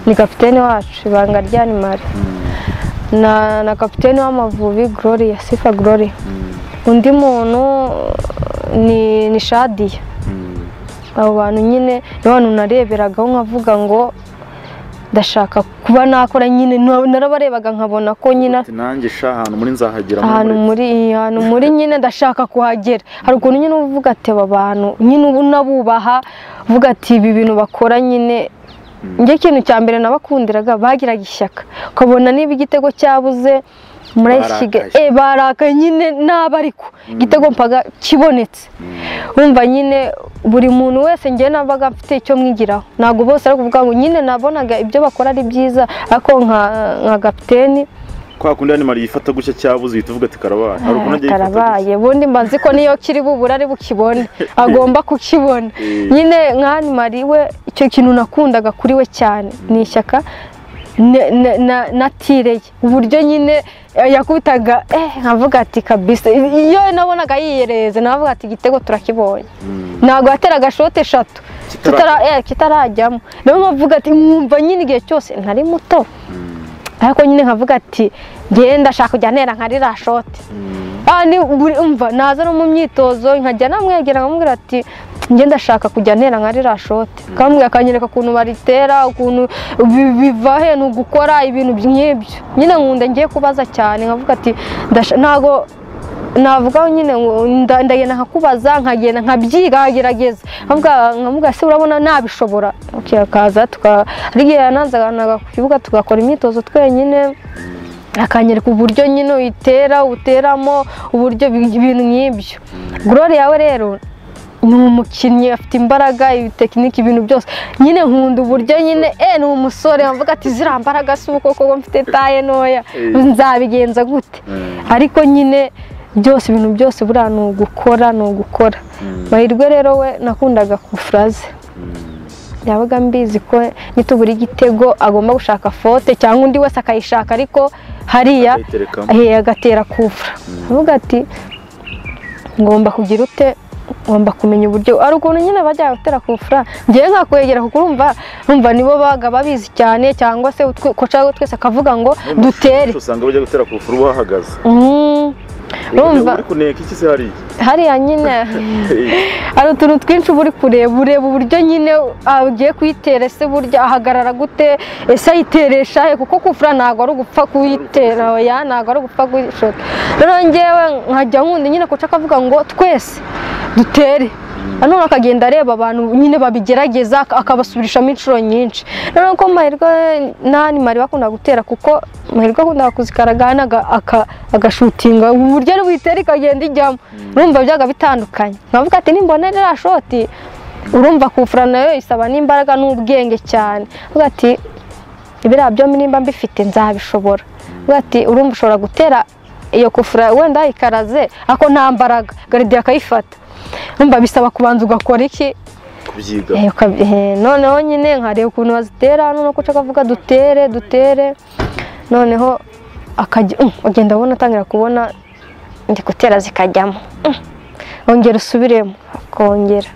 ni kapitene wacu ibanga rya nimari na na kapitene w'amavubi gloria sifa gloria undi muntu ni ni shadiya abo bantu nyine ni abantu nareberagaho nkavuga ngo ndashaka kuba nakora nyine na- narabarebaga nkabona ko nyine Ati, nanjye sha ahantu muri nzahagera muri- ahantu muri- muri ahantu muri nyine ndashaka kuhagera hari ukuntu nyine uba uvuga ati aba bantu nyine ubu nabubaha uvuga ati ibi bintu bakora nyine njye ikintu cya mbere nabakundiraga bagiraga ishyaka ukabona niba igitego cyabuze muri Barakaye. Kigali eh barakaye nyine naba ariko igitego mpaga kibonetse wumva nyine buri muntu wese njye nabaga mfite icyo mwigiraho ntabwo bose ari kuvuga ngo nyine nabonaga ibyo bakora ari byiza ariko nka nka kapiteni kwa kundi hano mari yifata gutya cyabuze uhita uvuga ati karabaye hari ukuntu agiye yifata karabaye ubundi mbazi ko niyo kiri bubura ari bukibone agomba kukibona gutya nyine nk'ani mari we icyo kintu nakundaga kuri we cyane ni ishyaka ne- ne- na- natireye uburyo nyine eh, yakubitaga eh nkavuga ati kabisa iyo nabonaga yiyereze navuga ati igitego turakibonye ntabwo yateraga shote eshatu kitara kitara- eh, kitarajyamo niyo mpamvu uvuga ati mwumva nyine igihe cyose ntari muto ariko nyine nkavuga ati ngenda ndashaka kujya ntera nka ririya shoti Ah, ni buri- umva naza no mu myitozo nkajya namwegera nkamubwira ati njye ndashaka kujya ntera nka ririya shoti akambwira akanyereka ukuntu baritera ukuntu bi- biva he ni ugukora ibintu nk'ibyo nyine nkunda ngiye kubaza cyane nkavuga ati "Ndasha- ntago navuga nyine ngo nda- ndagenda nkakubaza nkagenda nkabyiga nkagerageza nkavuga- nkamubwira se urabona nabishobora okay, akaza tuka hari igihe yanazanaga ku kibuga tugakora imyitozo twenyine akanyereka uburyo nyine uyitera uteramo uburyo bi- ibintu nk'ibyo gorore yawe rero ni umukinnyi afite imbaraga ibitekinike ibintu byose nyine nkunda uburyo nyine eh ni umusore avuga ati ziriya mbaraga si ubu koko ngo mfite taye ntoya nzabigenza gute ariko nyine byose ibintu byose buriya ni ugukora ni ugukora mahirwe rero we nakundaga kufuraze yabaga mbizi ko nitubura igitego agomba gushaka fote cyangwa undi wese akayishaka ariko hariya yiterekamo eh, agatera kuvura avuga ati ngomba kugira ute ngomba kumenya uburyo hari ukuntu nyine bajya gutera kuvura ngewe nkakwegera kuko urumva urumva nibo baga babizi cyane cyangwa se utwe- ko cyangwa twese akavuga ngo dutere usanga bajya gutera ku rupfu ruba hahagaze Mm, Urumva- uri kuneka iki se hariya hariya nyine hari utuntu twinshi uba uri kureba ureba uburyo nyine agiye kuyitera ese burya ahagarara gute ese ayiteresha he kuko kufura ntabwo ari ugupfa kuyitera oya ntabwo ari ugupfa kuyishota rero ngewe nkajya nkunda nyine kuca akavuga ngo twese dutere nanone akagenda areba abantu nyine babigerageza ak- akabasubirishamo inshuro nyinshi rero ko mahirwe nani mari bakunda gutera kuko mahirwe akunda kuzikaragana agashutinga uburyo ari buyitera ikagenda ijyamo urumva byaga bitandukanye nkavuga ati nimbona ririya shoti urumva kufura nayo isaba n'imbaraga n'ubwenge cyane avuga ati biriya byombi nimba mbifite nzabishobora avuga ati urumva ushobora gutera iyo kufura wenda ikaraze ariko nta mbaraga garidiye akayifata urumva bisaba kubanza ugakora iki kubyiga Eh, ukab- eh, noneho nyine nkareba ukuntu bazitera noneho ko ushaka kuvuga dutere dutere noneho akajya um, agenda abona atangira kubona ndi gutera zikajyamo Um, ongera usubiremo akongera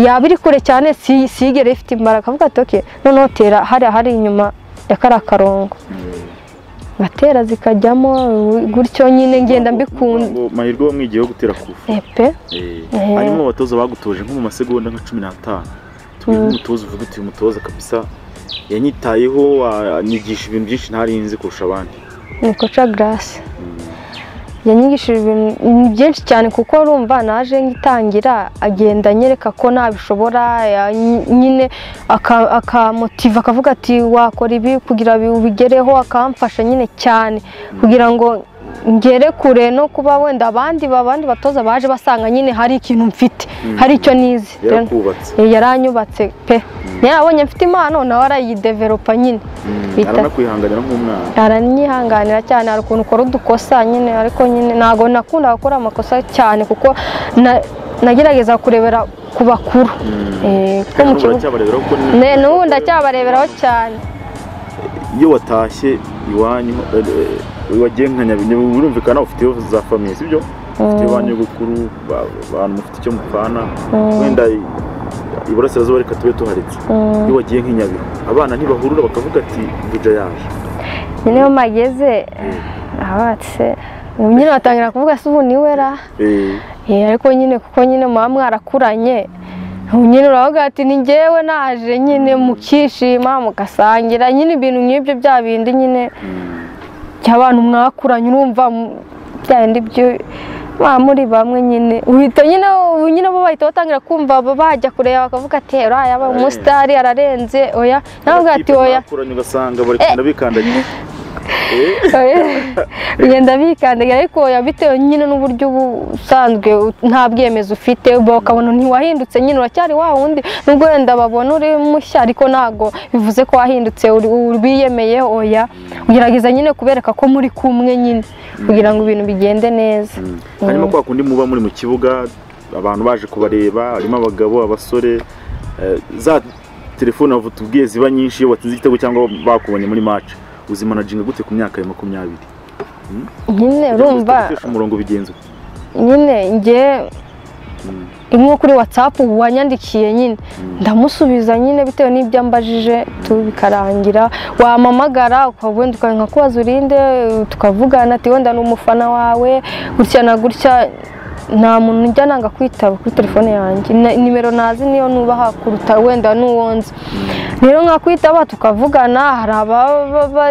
yaba iri kure cyane si- sigere ifite imbaraga avuga ati okay noneho tera hariya hari inyuma ya kariya karongo ngatera zikajyamo gutyo nyine ngenda mbikunda Ngo mahirwe wamwigiyeho gutera ku rupfu epe Eh. harimo abatoza bagutoje nko mu masegonda nka cumi n'atanu tubwire umutoza uvuga uti uyu mutoza kabisa yanyitayeho anyigisha ibintu byinshi ntari nzi kurusha abandi ni koca garasi yanyigishije ibintu byinshi cyane kuko urumva naje ngitangira agenda anyereka ko nabishobora ya- nyine aka- akamotiva akavuga ati wakora ibi kugira bi- ubigereho akamfasha nyine cyane kugira ngo ngere kure no kuba wenda abandi abandi batoza baje basanga nyine hari ikintu mfite hari icyo nizi yarakubatse Eh, yaranyubatse pe niyo abonye mfite impano nawe arayideveropa nyine bita aranakwihanganira nk'umwana aranyihanganira cyane hari ukuntu ukora udukosa nyine ariko nyine ntabwo nakunda gukora amakosa cyane kuko na- nagerageza kurebera ku bakuru Eh, kuko mu Hejuru kibuga uracyabarebera kuko ni- Ne- n'ubu ndacyabareberaho cyane iyo watashye iwanyu eh, eh, wagiye nka nyabinyabigwi birumvikana ufite za famiye sibyo ufite iwanyu gukuru ba- abantu mufite icyo mupfana wenda i- iburasirazuba reka tube tuharetse iyo wagiye nk'inyabihu abana ntibahurura bakavuga ati buja yaje nyine iyo mageze abatse nyine batangira kuvuga se ubu niwe ra Eh, Eh, ariko nyine kuko nyine muba mwarakuranye ubu nyine uravuga ati ni njyewe naje nyine mukishima mugasangira nyine ibintu nk'ibyo bya bindi nyine by'abantu mwakuranye urumva mu- bya bindi byo ba muri bamwe nyine uhita nyine ubu nyine bo bahita batangira kumva ba- bajya kureba bakavuga ati uriya yaba umusitari ararenze oya nawe uvuga ati amakipe oya mwakuranye ugasanga bari kugenda bikandagira ugenda bikandagira ariko bitewe nyine n'uburyo usanzwe nta bwemezo ufite bakabona ntiwahindutse nyine uracyari wa wundi nubwo wenda babona uri mushya ariko ntabwo bivuze ko wahindutse wiyemeye oya ugerageza nyine kubereka ko muri kumwe nyine kugira ngo ibintu bigende neza harimo kwa kundi muba muri mu kibuga abantu baje kubareba harimo abagabo abasore eh, za telefone tubwiye ziba nyinshi iyo watsinze igitego cyangwa bakubonye muri match uzimanajinga gute ku myaka ya makumyabiri nyine Kugira ngo urumva zitagutesha umurongo bigenze uko. nyine njye Mm. imwe kuri watsapu wanyandikiye nyine ndamusubiza nyine bitewe n'ibyo ambajije tu bikarangira wampamagara ukaba wenda ukanka kubaza urinde tukavugana ati wenda ni umufana wawe gutya na gutya nta muntu ujya nanga kwitaba kuri telefone yanjye Na- nimero nazi niyo nubaha kuruta wenda n'uwonzi rero nkakwitaba tukavugana hari ababa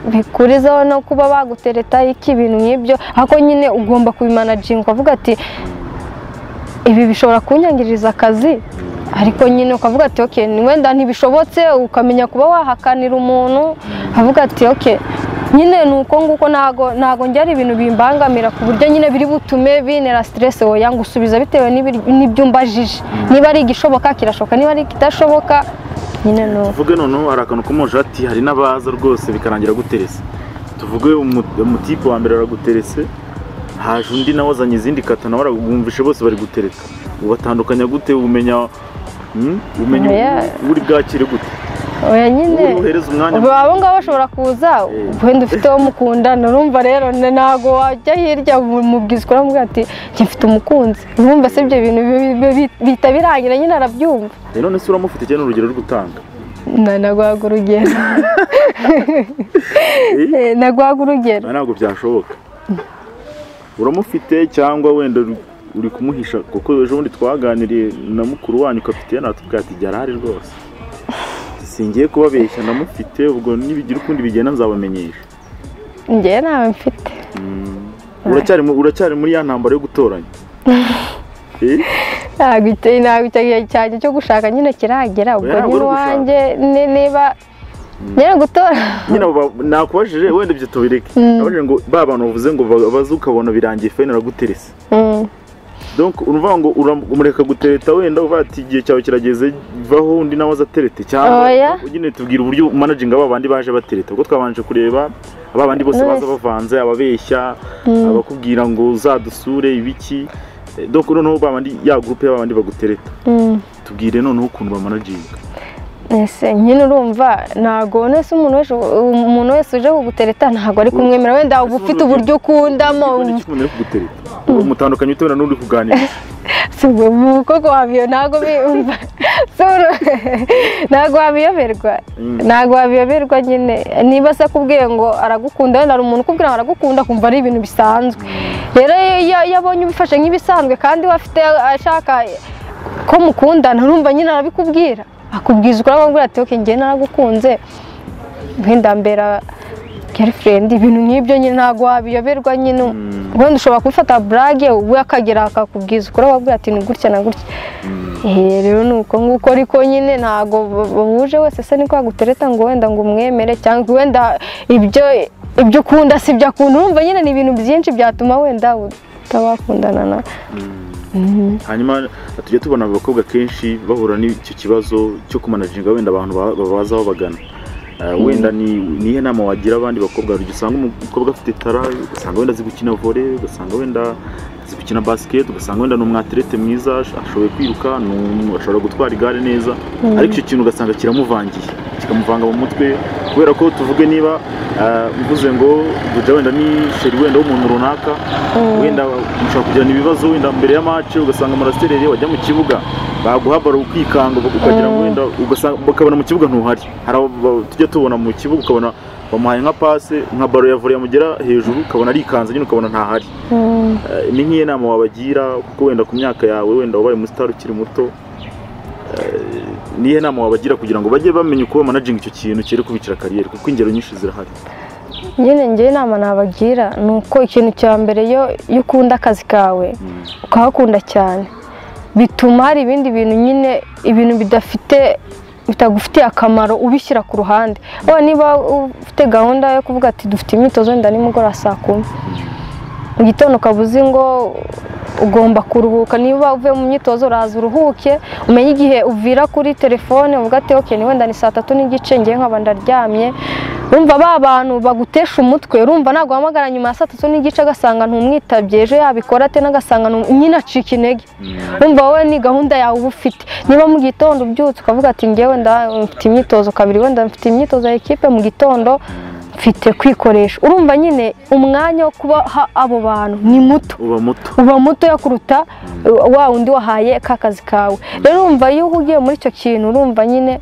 bikurizaho no kuba bagutereta iki ibintu nk'ibyo ariko nyine ugomba kubimanajinga ukavuga ati ibi bishobora kunyangiriza akazi ariko nyine ukavuga ati oke wenda ntibishobotse ukamenya kuba wahakanira umuntu avuga ati oke nyine ni uko nguko ntago ntago njya ari ibintu bimbangamira ku buryo nyine biri butume bintera siteresi woya ngusubiza bitewe n'ibiri- n'ibyo mbajije niba ari igishoboka kirashoboka niba ari ikidashoboka nyine ni uko tuvuge noneho hari akantu komoje ati hari n'abaza rwose bikarangira guterese tuvuge umu- umutipe wa mbere araguterese haje undi nawe azanye izindi kata nawe arabumvishe bose bari gutereka ubatandukanya gute umenya mm, umenya Oya. u- uri bwakire gute oya nyine uri buhereze umwanya ubu abo ngabo bashobora kuza wenda ufite uwo mukundana urumva rero na- ntabwo wajya hirya umubwiza uramubwira ati njye mfite umukunzi urumva se ibyo bintu bi- bi- bi- bihita birangira nyine arabyumva Eh, none se uramufite cyane urugero uri gutanga Na- naguhaga urugero Eh, naguhaga urugero Oya, ntabwo byashoboka uramufite cyangwa wenda uri- uri kumuhisha kuko ejo bundi twaganiriye na mukuru wanyu kapitene atubwira ati jya arahari rwose singiye kubabeshya ndamufite ubwo nibigira ukundi bigenda nzabamenyesha njyewe ntawe mfite Mm. uracyari mu- uracyari muri ya ntambara yo gutoranya Eh? ntabwo icyo- ntabwo icyo gihe cyanjye cyo gushaka nyine kiragera ubwo ntabwo nyine uri gushaka. iwanjye ni- niba nyine gutora nyine abo ba- nakubajije wenda ibyo tubireke nabajije ngo ba bantu bavuze ngo ba- baze ukabona birangiye fayini araguterese Mm. donc uruvuga ngo uram- umureka gutereta wenda uvuga ati igihe cyawe kirageze vaho undi nawe azaterete Oya. cyangwa nyine tubwira uburyo manajinga aba bandi baje batereta kuko twabanje kureba aba bandi bose Wese. baza bavanze ababeshya abakubwira ngo uzadusure ibiki Eh, donc noneho ba bandi ya gurupe y'aba bandi bagutereta Mm. tubwire noneho ukuntu bamanajinga ese nyine urumva ntago nese umuntu wese umuntu wese uje kugutereta ntago ari kumwemera wenda uba ufite uburyo ukundamo Ubona iki umuntu uri kugutereta umutandukanye utera n'uri kuganira si ubwo mu koko wabiyo ntago biyumva Si uru- ntago wabiyoberwa Mm. ntago wabiyoberwa nyine niba se akubwiye ngo aragukunda wenda hari umuntu ukubwira ngo aragukunda kumva ari ibintu bisanzwe rero iyo- iyo iyo abonye ubifashe nk'ibisanzwe kandi we afite ashaka ko mukundana urumva nyine arabikubwira akubwiza ukamubwira ati oke njye naragukunze nk'indambera gerifurendi ibintu nk'ibyo nyine ntabwo wabiyoberwa nyine wenda ushobora kubifata burage we akagera akakubwiza ukamubwira ati ni gutya na gutya Eh, rero ni uko nguko ariko nyine ntabwo bahuje wese se niko yagutereta ngo wenda ngo umwemere cyangwa wenda ibyo ibyo ukunda si ibyo akunda urumva nyine ni ibintu byinshi byatuma wenda utabakundana na hanyuma tujya tubona abakobwa kenshi bahura n'icyo kibazo cyo kumanajinga wenda abantu ba- babaza aho bagana Eh, wenda ni ni iyihe nama wagira abandi bakobwa hari igihe usanga umukobwa afite tara ugasanga wenda azi gukina vore ugasanga wenda azi gukina basiketi ugasanga wenda ni umwaterete mwiza ash- ashoboye kwiruka ni umu- ashobora gutwara igare neza ariko icyo kintu ugasanga kiramuvangiye kikamuvanga mu mutwe kubera ko tuvuge niba eh, mvuze ngo buja wenda ni sheri wenda w'umuntu runaka wenda ushobora kugirana ibibazo wenda mbere ya mace ugasanga amarasereri wajya mu kibuga baguha baro ukikanga ukagira ngo wenda ugasanga bakabona mu kibuga ntuhari hari abo ba- tujya tubona mu kibuga ukabona bamuhaye nka pase nka baro ya volley yamugera hejuru ukabona arikanze nyine ukabona ntahari Mm. Eh, ni nk'iyo nama wabagira kuko wenda ku myaka yawe wenda wabaye umusitari ukiri muto Eh, ni iyihe nama wabagira kugira ngo bajye bamenya uko bamanajinga icyo kintu kiri kubicira kariyeri kuko ingero nyinshi zirahari nyine njyewe inama nabagira ni uko ikintu cya mbere iyo iyo ukunda akazi kawe ukahakunda cyane bituma hari ibindi bintu nyine ibintu bidafite bitagufitiye akamaro ubishyira ku ruhande waba niba ufite gahunda yo kuvuga ati dufite imyitozo wenda nimugoroba saa kumi mu gitondo ukaba uzi ngo ugomba kuruhuka niba uvuye mu myitozo uraza uruhuke umenye igihe uvira kuri telefone uvuga ati oke ni wenda ni saa tatu n'igice ngiye nkaba ndaryamye urumva ba bantu bagutesha umutwe urumva ntabwo uhamagara nyuma ya saa tatu n'igice agasanga ntumwitabye ejo yabikora ate n'agasanga ntum- nyine acika intege urumva wowe ni gahunda yawe uba ufite niba mu gitondo ubyutse ukavuga ati ngewe nda mfite imyitozo kabiri wenda mfite imyitozo ya ekipe mu gitondo mfite kwikoresha urumva nyine umwanya wo kubaha abo bantu ni muto uba muto uba mutoya kuruta wa wundi wahaye ka kazi kawe rero urumva iyo uhugiye muri icyo kintu urumva nyine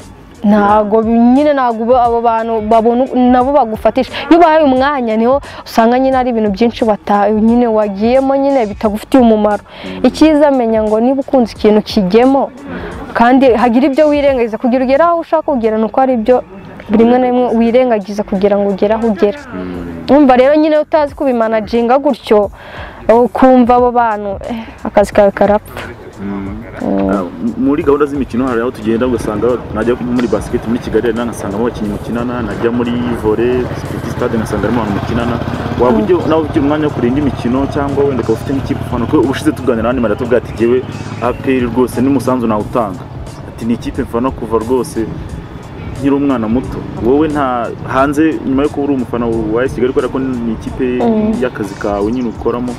ntago nyine ntago uba- abo bantu babona nabo bagufatisha iyo ubahaye umwanya niho usanga nyine ari ibintu byinshi wata nyine wagiyemo nyine bitagufitiye umumaro icyiza menya ngo niba ukunze ikintu kijyemo kandi hagira ibyo wirengagiza kugira ugere aho ushaka kugera ni uko hari ibyo buri rimwe na rimwe wirengagiza kugira ngo ugere aho ugera umva rero nyine utazi kubimanaginga gutyo ukumva abo bantu eh, akazi kawe karapfa Ah, m- muri gahunda z'imikino hari aho tugenda ugasanga najya muri basiketi muri kigali hari nkasangamo abakinnyi mukinana najya muri vore sipiti stade nkasanga harimo abantu mukinana waba ujya nawe ugira umwanya wo kureba indi mikino cyangwa wenda ukaba ufite nk'ikipe ufana kuko ubushize tuganira n'andi marira tuvuga ati jyewe aperi rwose n'umusanzu nawe utanga ati ni ikipe mfana kuva rwose nkiri umwana muto wowe nta hanze nyuma yo kuba uri umufana wa AS kigali kubera ko ni ikipe y'akazi kawe nyine ukoramo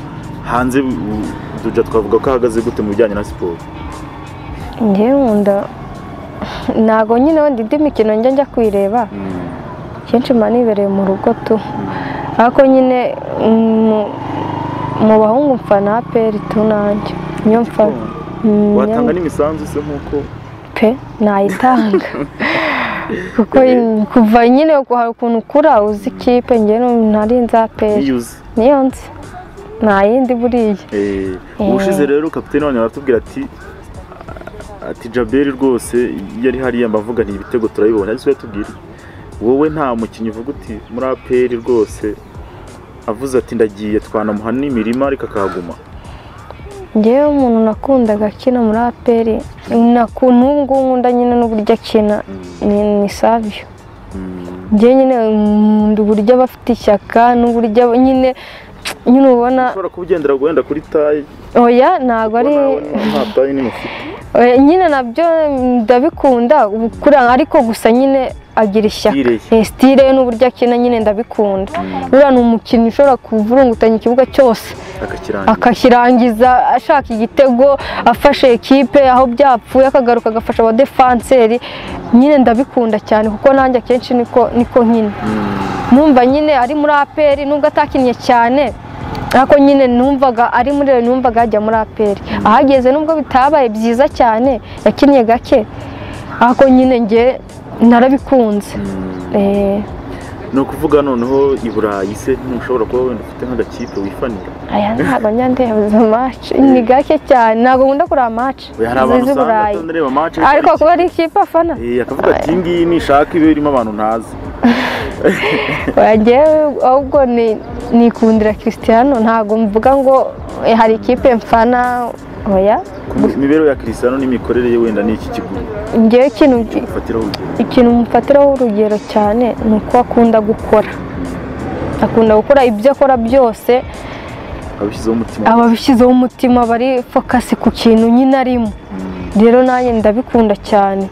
hanze u- tujya twavuga ko ahagaze gute mu bijyanye na siporo ngewe nkunda ntago nyine wenda indi mikino njya njya kwireba kenshi mba nibereye mu rugo tu ariko nyine mm, mu bahungu mfana aperi tu nanjye niyo mfana Mm, watanga n'imisanzu se nk'uko pe nayitanga kuko kuva nyine hari ukuntu ukura uzi ikipe ngewe ntari nza aperi niyuze niyo nzi nta yindi buriya Eh, Eh. ubushize rero kapitene wanyu aratubwira ati ati jaberi rwose yari hariya mbavuga ni ibitego turabibona ariko yatubwira wowe nta mukinnyi uvuga uti muri aperi rwose avuze ati ndagiye twanamuha n'imirima ariko akahaguma ngewe umuntu nakundaga akina muri aperi nakuntu ubu ngubu nkunda nyine n'uburyo akina ni ni savio ngewe nyine nkunda uburyo aba afite ishyaka n'uburyo aba- nyine nyine ubona ushobora kuba ugendera wenda kuri tayi oya ntabwo ari nta tayi n'imufite oya, nyine nabyo ndabikunda ubu- kuri ariko gusa nyine agira ishyaka Style ye. Eh, style ye n'uburyo akina nyine ndabikunda buriya ni umukinnyi ushobora kuvurungutanya ikibuga cyose akakirangira akakirangiza ashaka igitego afashe ekipe aho byapfuye akagaruka agafasha abadefanseri nyine ndabikunda cyane kuko nanjye akenshi niko niko nkina numva nyine ari muri aperi nubwo atakinnye cyane ariko nyine numvaga ari muri rero numvaga yajya muri aperi ahageze nubwo bitabaye byiza cyane yakinnye gake ariko nyine nge narabikunze Eh, ni ukuvuga noneho i burayi se ntushobora kuba wenda ufite nk'agakipe wifanira aya ntabwo njya ndeba maci ni gake cyane ntabwo nkunda kureba maci hari abantu z'i usanga burayi atareba match ariko kuba ari ikipe afana Eh, akavuga ati iyi ngiyi nishaka ibe irimo abantu ntazi wagiye ahubwo ni nikundira christiano ntabwo mvuga ngo eh, hari ikipe mfana oya ku mibereho ya kirisano n'imikorere ye wenda ni iki kigo ngewe ikintu ufatiraho urugero ikintu mufatiraho urugero cyane ni uko akunda gukora akunda gukora ibyo akora byose abishyizeho umutima ababishyizeho umutima bari fokasi ku kintu nyine arimo rero nanjye ndabikunda cyane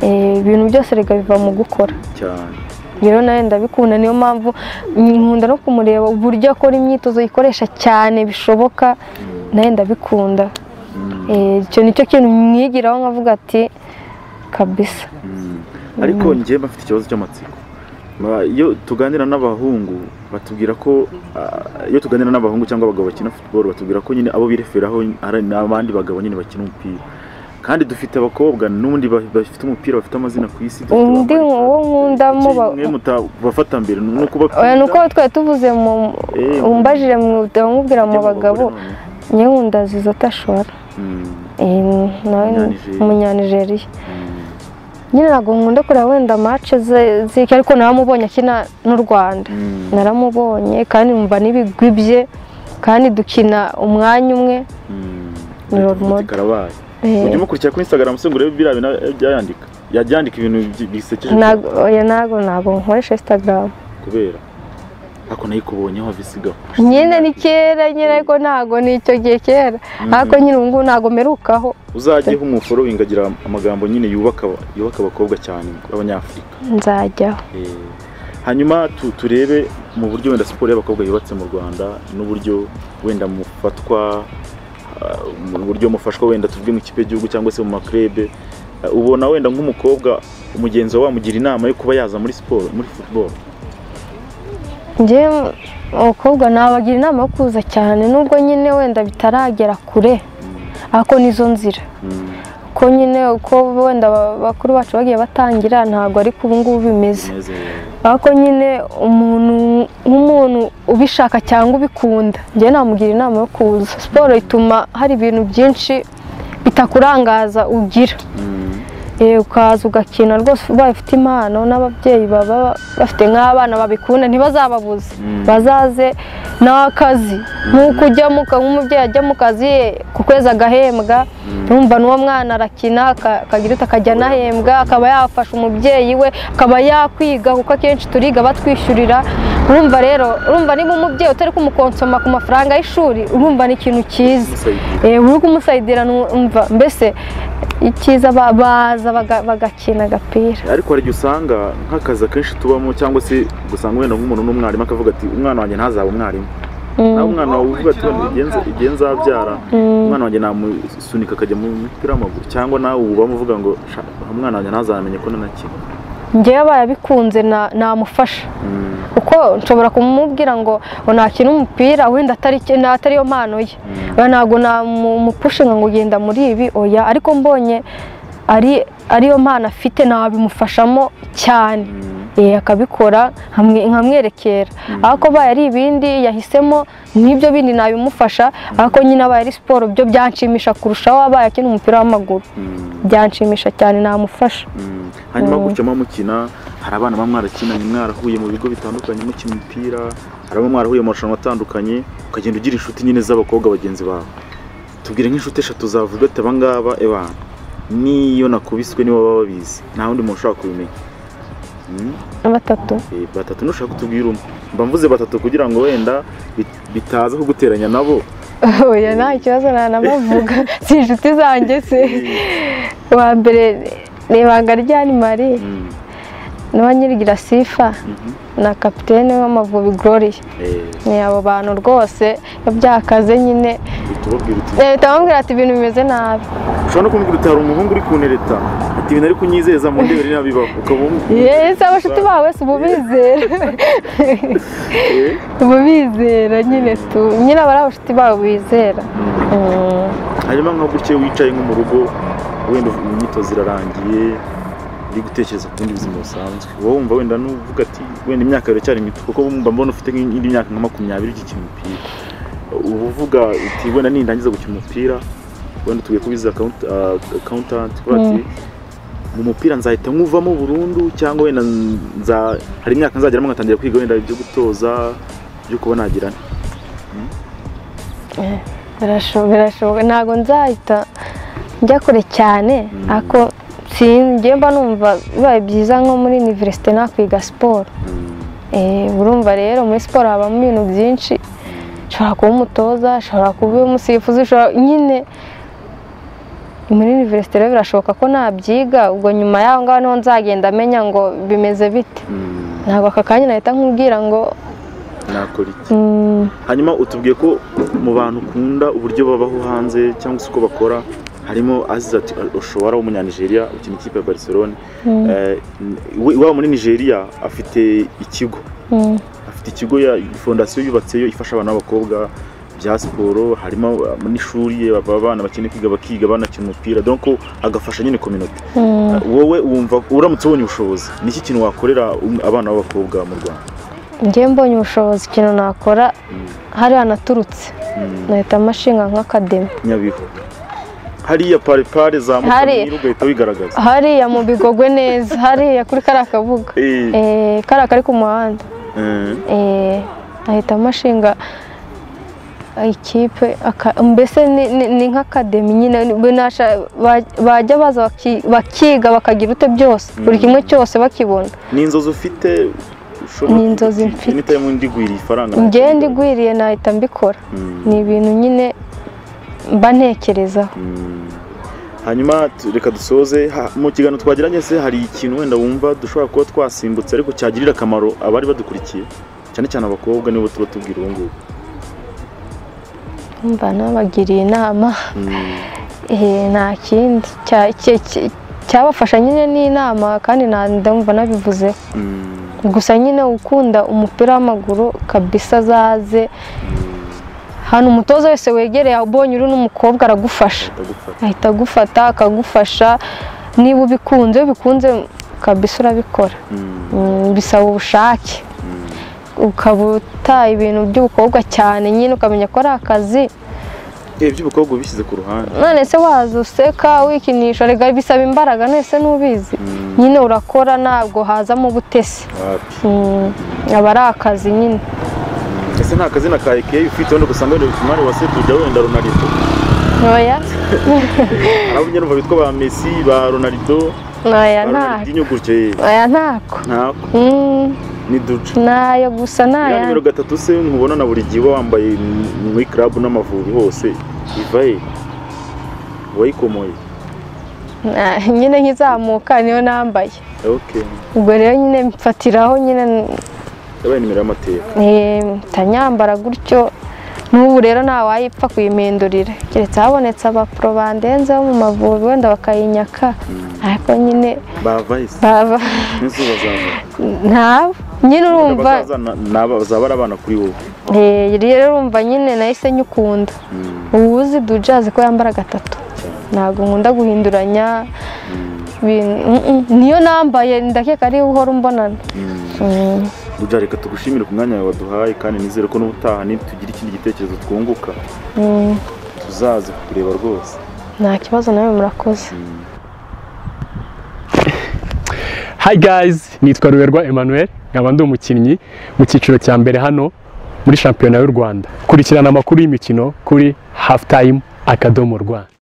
Eh, ibintu byose rega biva mu gukora cyane rero nawe ndabikunda niyo mpamvu nkunda no kumureba uburyo akora imyitozo yikoresha cyane bishoboka nawe ndabikunda Eh, icyo nicyo kintu mwigiraho nkavuga ati kabisa Mm. ariko njyewe bafite ikibazo cy'amatsiko Ma- iyo tuganira n'abahungu batubwira ko ah, iyo tuganira n'abahungu cyangwa abagabo bakina futuboro batubwira ko nyine abo bireferaho ari n'abandi bagabo nyine bakina umupira kandi dufite abakobwa n'ubundi ba- bafite umupira bafite amazina ku isi dufite undi abambaye- uwo nkundamo ba- mwe mutabafata mbere ni uko oya ni uko bakunda twari tuvuze mu Eh, umbajire mubwira mu mu bagabo bagore noneho. njye nkunda zizota shora Mm. Eh, nawe ni Umunyanijeriya. umunyanijeriya nyine ntabwo nkunda kureba wenda mace zike ariko naramubonye akina n'u rwanda Mm. naramubonye kandi numva n'ibigwi bye kandi dukina umwanya umwe Mm. Ni role model. Karabaye. Eh, Ujye umukurikira kuri Instagram se ngo urebe biriya bintu byayandika yabyandika ibintu bi- bisekeje ntago oya, ntago ntago nkoresha instagram kubera ariko nayikubonyeho visiga nyine ni kera nyine ariko ntago ni icyo gihe kera ariko nyine ubu ngubu ntago mperukaho uzajyeho umuforoyingi agira amagambo nyine yubaka aba- yubaka abakobwa cyane b'abanyafurika nzajyaho Eh, hanyuma tu- turebe mu buryo wenda siporo y'abakobwa yubatse mu rwanda n'uburyo wenda mufatwa ah, mu buryo mufashwa wenda tuvuge mu kipe y'igihugu cyangwa se mu makurebe Ah, ubona wenda nk'umukobwa umugenzi wawe wamugira inama yo kuba yaza muri siporo muri football njyewe abakobwa nabagira inama yo kuza cyane nubwo nyine wenda bitaragera kure ariko nizo nzira Mm, ko nyine uko wenda aba- bakuru bacu bagiye batangira ntabwo ari ku ubu ngubu bimeze neza, eh, ariko nyine umuntu nk'umuntu ubishaka cyangwa ubikunda njyewe namugira inama yo kuza siporo ituma hari ibintu byinshi bitakurangaza ugira mm, Eh, ukaza ugakina rwose ubaye ufite impano n'ababyeyi baba bafite nk'abana babikunda ntibazababuze Mm. bazaze n'akazi nk'uko ujyamo uka- nk'umubyeyi ajya mu kazi ye ku kwezi agahembwa urumva n'uwo mwana arakina aka- akagira uti akajya anahembwa akaba yafasha umubyeyi we akaba yakwiga kuko akenshi turiga batwishyurira urumva rero urumva niba umubyeyi utari kumukonsoma ku mafaranga y'ishuri urumva ni ikintu cyiza musayidire. Eh, uri kumusayidira numva mbese icyiza ba- baza baga- bagakina agapira ariko hari igihe usanga nk'akazi akenshi tubamo cyangwa se ugasanga wenda nk'umuntu n'umwarimu akavuga ati umwana wanjye ntazaba umwarimu nawe umwana wawe uvuga ati "Wenda igihe nza- igihe nzabyara umwana wanjye namusunika akajya mu mupira w'amaguru cyangwa nawe uba muvuga ngo "Sha, umwana wanjye ntazamenye ko nanakina ngewe abaye abikunze na- namufasha Mm, kuko nshobora kumubwira ngo ngo nakina umupira wenda atari cye- na- atari yo mpano ye mm, Oya, ntabwo namupushinga ngo genda muri ibi oya ariko mbonye ari ariyo mpano afite nabimufashamo cyane mm, Eh, akabikora nkamwe- nkamwerekera ariko abaye ari ibindi yahisemo n'ibyo bindi nabimufasha ariko nyine abaye ari siporo byo byanshimisha kurushaho abaye akina umupira w'amaguru mm, byanshimisha cyane namufasha mm. hanyuma gutya muba mukina hari abana baba mwarakinanye mwarahuye mu bigo bitandukanye mukina umupira hari ababa mwarahuye mu marushanwa atandukanye ukagenda ugira inshuti nyine z'abakobwa bagenzi bawe tubwire nk'inshuti eshatu zavuga ati aba ngaba ebana niyo nakubiswe nibo baba babizi nta wundi muntu ushobora kubimenya Mm. batatu Eh, batatu nushaka kutubwira umwe mba mvuze batatu kugira ngo wenda bit- bitaza kuguteranya nabo oya nta kibazo nanamuvuga si inshuti zanjye se uwa mbere ni ibanga rya animari Mm, n'uwa nyirigira sifa mhm. na kapitene w'amavubi gloriya Eh, ni abo bantu rwose iyo byakaze nyine uhita ubabwira uti leta bamubwira ati ibintu bimeze nabi ushobora no kumubwira utari umuhungu uri kunereta ati ibintu ari kunyizeza mu ndebe n'abibaho ukaba wumva- yesi abashuti bawe wese uba ubizera Eh, uba ubizera nyine tu nyine aba ari abashuti bawe bizera mm. Mm, hanyuma nka gutya wicaye nko mu rugo wenda uvuga imyitozo irarangiye uri gutekereza ku bundi buzima busanzwe wowe wumva wenda nuvuga ati wenda imyaka iracyari mito kuko mba mbona ufite nk'indi myaka nka makumyabiri ukikina umupira uba uvuga uti wenda nindangiza gukina umupira wenda tugiye kubiza akawuntanti kuba ati mu mupira nzahita nkuvamo burundu cyangwa wenda nza hari imyaka nzageramo nkatangira kwiga wenda ibyo gutoza byo kuba nagira birasho- birashoboka ntabwo nzahita njya kure cyane Mm. ariko sinjye mba numva bibaye byiza nko muri iniverisite nakwiga siporo Eh, urumva rero muri siporo habamo ibintu byinshi ushobora kuba umutoza ushobora kuba umusifuzi ushobora nyine muri iniverisite rero birashoboka ko nabyiga ubwo nyuma y'aho ngaho niho nzagenda amenya ngo bimeze bite ntabwo aka kanya nahita nkubwira ngo nakora iki mm, hanyuma utubwiye ko mu bantu ukunda uburyo babaho hanze cyangwa se uko bakora harimo azize ati ushobora w'umunyanigeriya ukina ikipe ya barcelone mm, Eh, we- iwabo muri nigeria afite ikigo mm, afite ikigo ya fondasiyo yubatseyo ifasha abana b'abakobwa bya siporo harimo n'ishuri baba abana bakeneye kwiga bakiga banakina umupira donc agafasha nyine kominote mm. wowe wumva uramutse ubonye ubushobozi ni iki kintu wakorera um- abana b'abakobwa mu rwanda njye mbonye ubushobozi ikintu nakora Mm. hariya naturutse Mm. nahita amashinga nk'akademi nyabihu hariya paripare za Hari- mukamira ugahita wigaragaza hariya mu bigogwe neza hariya kuri kariya kabuga Eh, Eh, kariya kari ku muhanda eh, Eh, ahita amashinga ikipe aka- mbese ni- ni- ni nk'akademi nyine ni- nasha- ba- bajya baza baki- bakiga bakagira ute byose buri kimwe cyose bakibona ni inzozi ufite ushobora Ni kuvuga inzozi uti, mfite. "Any time ndigwiriye ifaranga njyewe ndigwiriye nahita mbikora Mm, ni ibintu nyine mba ntekerezaho mm. hanyuma tu- reka dusoze Ha- mu kiganiro twagiranye se hari ikintu wenda wumva dushobora kuba twasimbutse ariko cyagirira akamaro abari badukurikiye cyane cyane abakobwa nibo tuba tubwira ubu ngubu mba nabagiriye inama Mm, Eh, nta kindi Cya- cye- cye- cyabafasha nyine ni inama kandi na- ndumva nabivuze mm, gusa nyine ukunda umupira w'amaguru kabisa azaze hano umutoza wese wegereye ubonye uri n'umukobwa aragufasha ndagufata ahita agufata akagufasha niba ubikunze iyo ubikunze kabisa urabikora Mm, Mm, bisaba ubushake mm. ukaba utaye ibintu by'ubukobwa cyane nyine ukamenya ko ari akazi Eh, iby'ubukobwa ubishyize ku ruhande none se waza useka wikinisha rega bisaba imbaraga nese ntubizi Mm. nyine urakora ntabwo hazamo ubutesi wapi Mm, aba ari akazi nyine ese nta kazina ka ekeye ufite wenda gusanga wenda umwari wa setuja wenda ronaldo ntoya abanye numva bitwa ba messi ba ronaldo ntoya ba ntako ronaldinho gutyo ye ntoya ntako ntako Mm, ni duca nayo gusa ya nayo nimero gatatu se nkubona na buri gihe uba wambaye mu- muri club n'amavubi hose iva he wayikomoye Na- nyine nkizamuka niyo nambaye ok ubwo rero nyine mfatiraho nyine yabaye nimero y'amateka eh, ntanyambara gutyo n'ubu rero ntawayipfa kuyimindurira keretse habonetse abapro bandenze bo mu mavubi wenda bakayinyaka ariko nyine bava he se baba n'izuba zaza ntabwo nyine urumva abazaza bazaba ari abana kuri wowe Eh, rero urumva nyine nahise nyukunda Mm, ubu uzi duja azi ko yambara gatatu ntabwo nkunda guhinduranya mm, ibintu- mm, mm. niyo nambaye ndakeka ari uhora umbonana mm. Mm. Duja reka tugushimire ku mwanya wawe waduhaye kandi nizere ko n'ubutaha nitugira ikindi gitekerezo twunguka Mm. tuzaze kukureba rwose nta kibazo nawe murakoze Hi guys, nitwa Ruberwa Emmanuel, nkaba ndi umukinnyi mu cyiciro cya mbere hano muri shampiyona y'u Rwanda. Kurikirana amakuru y'imikino kuri Halftime Akadomo Rwanda.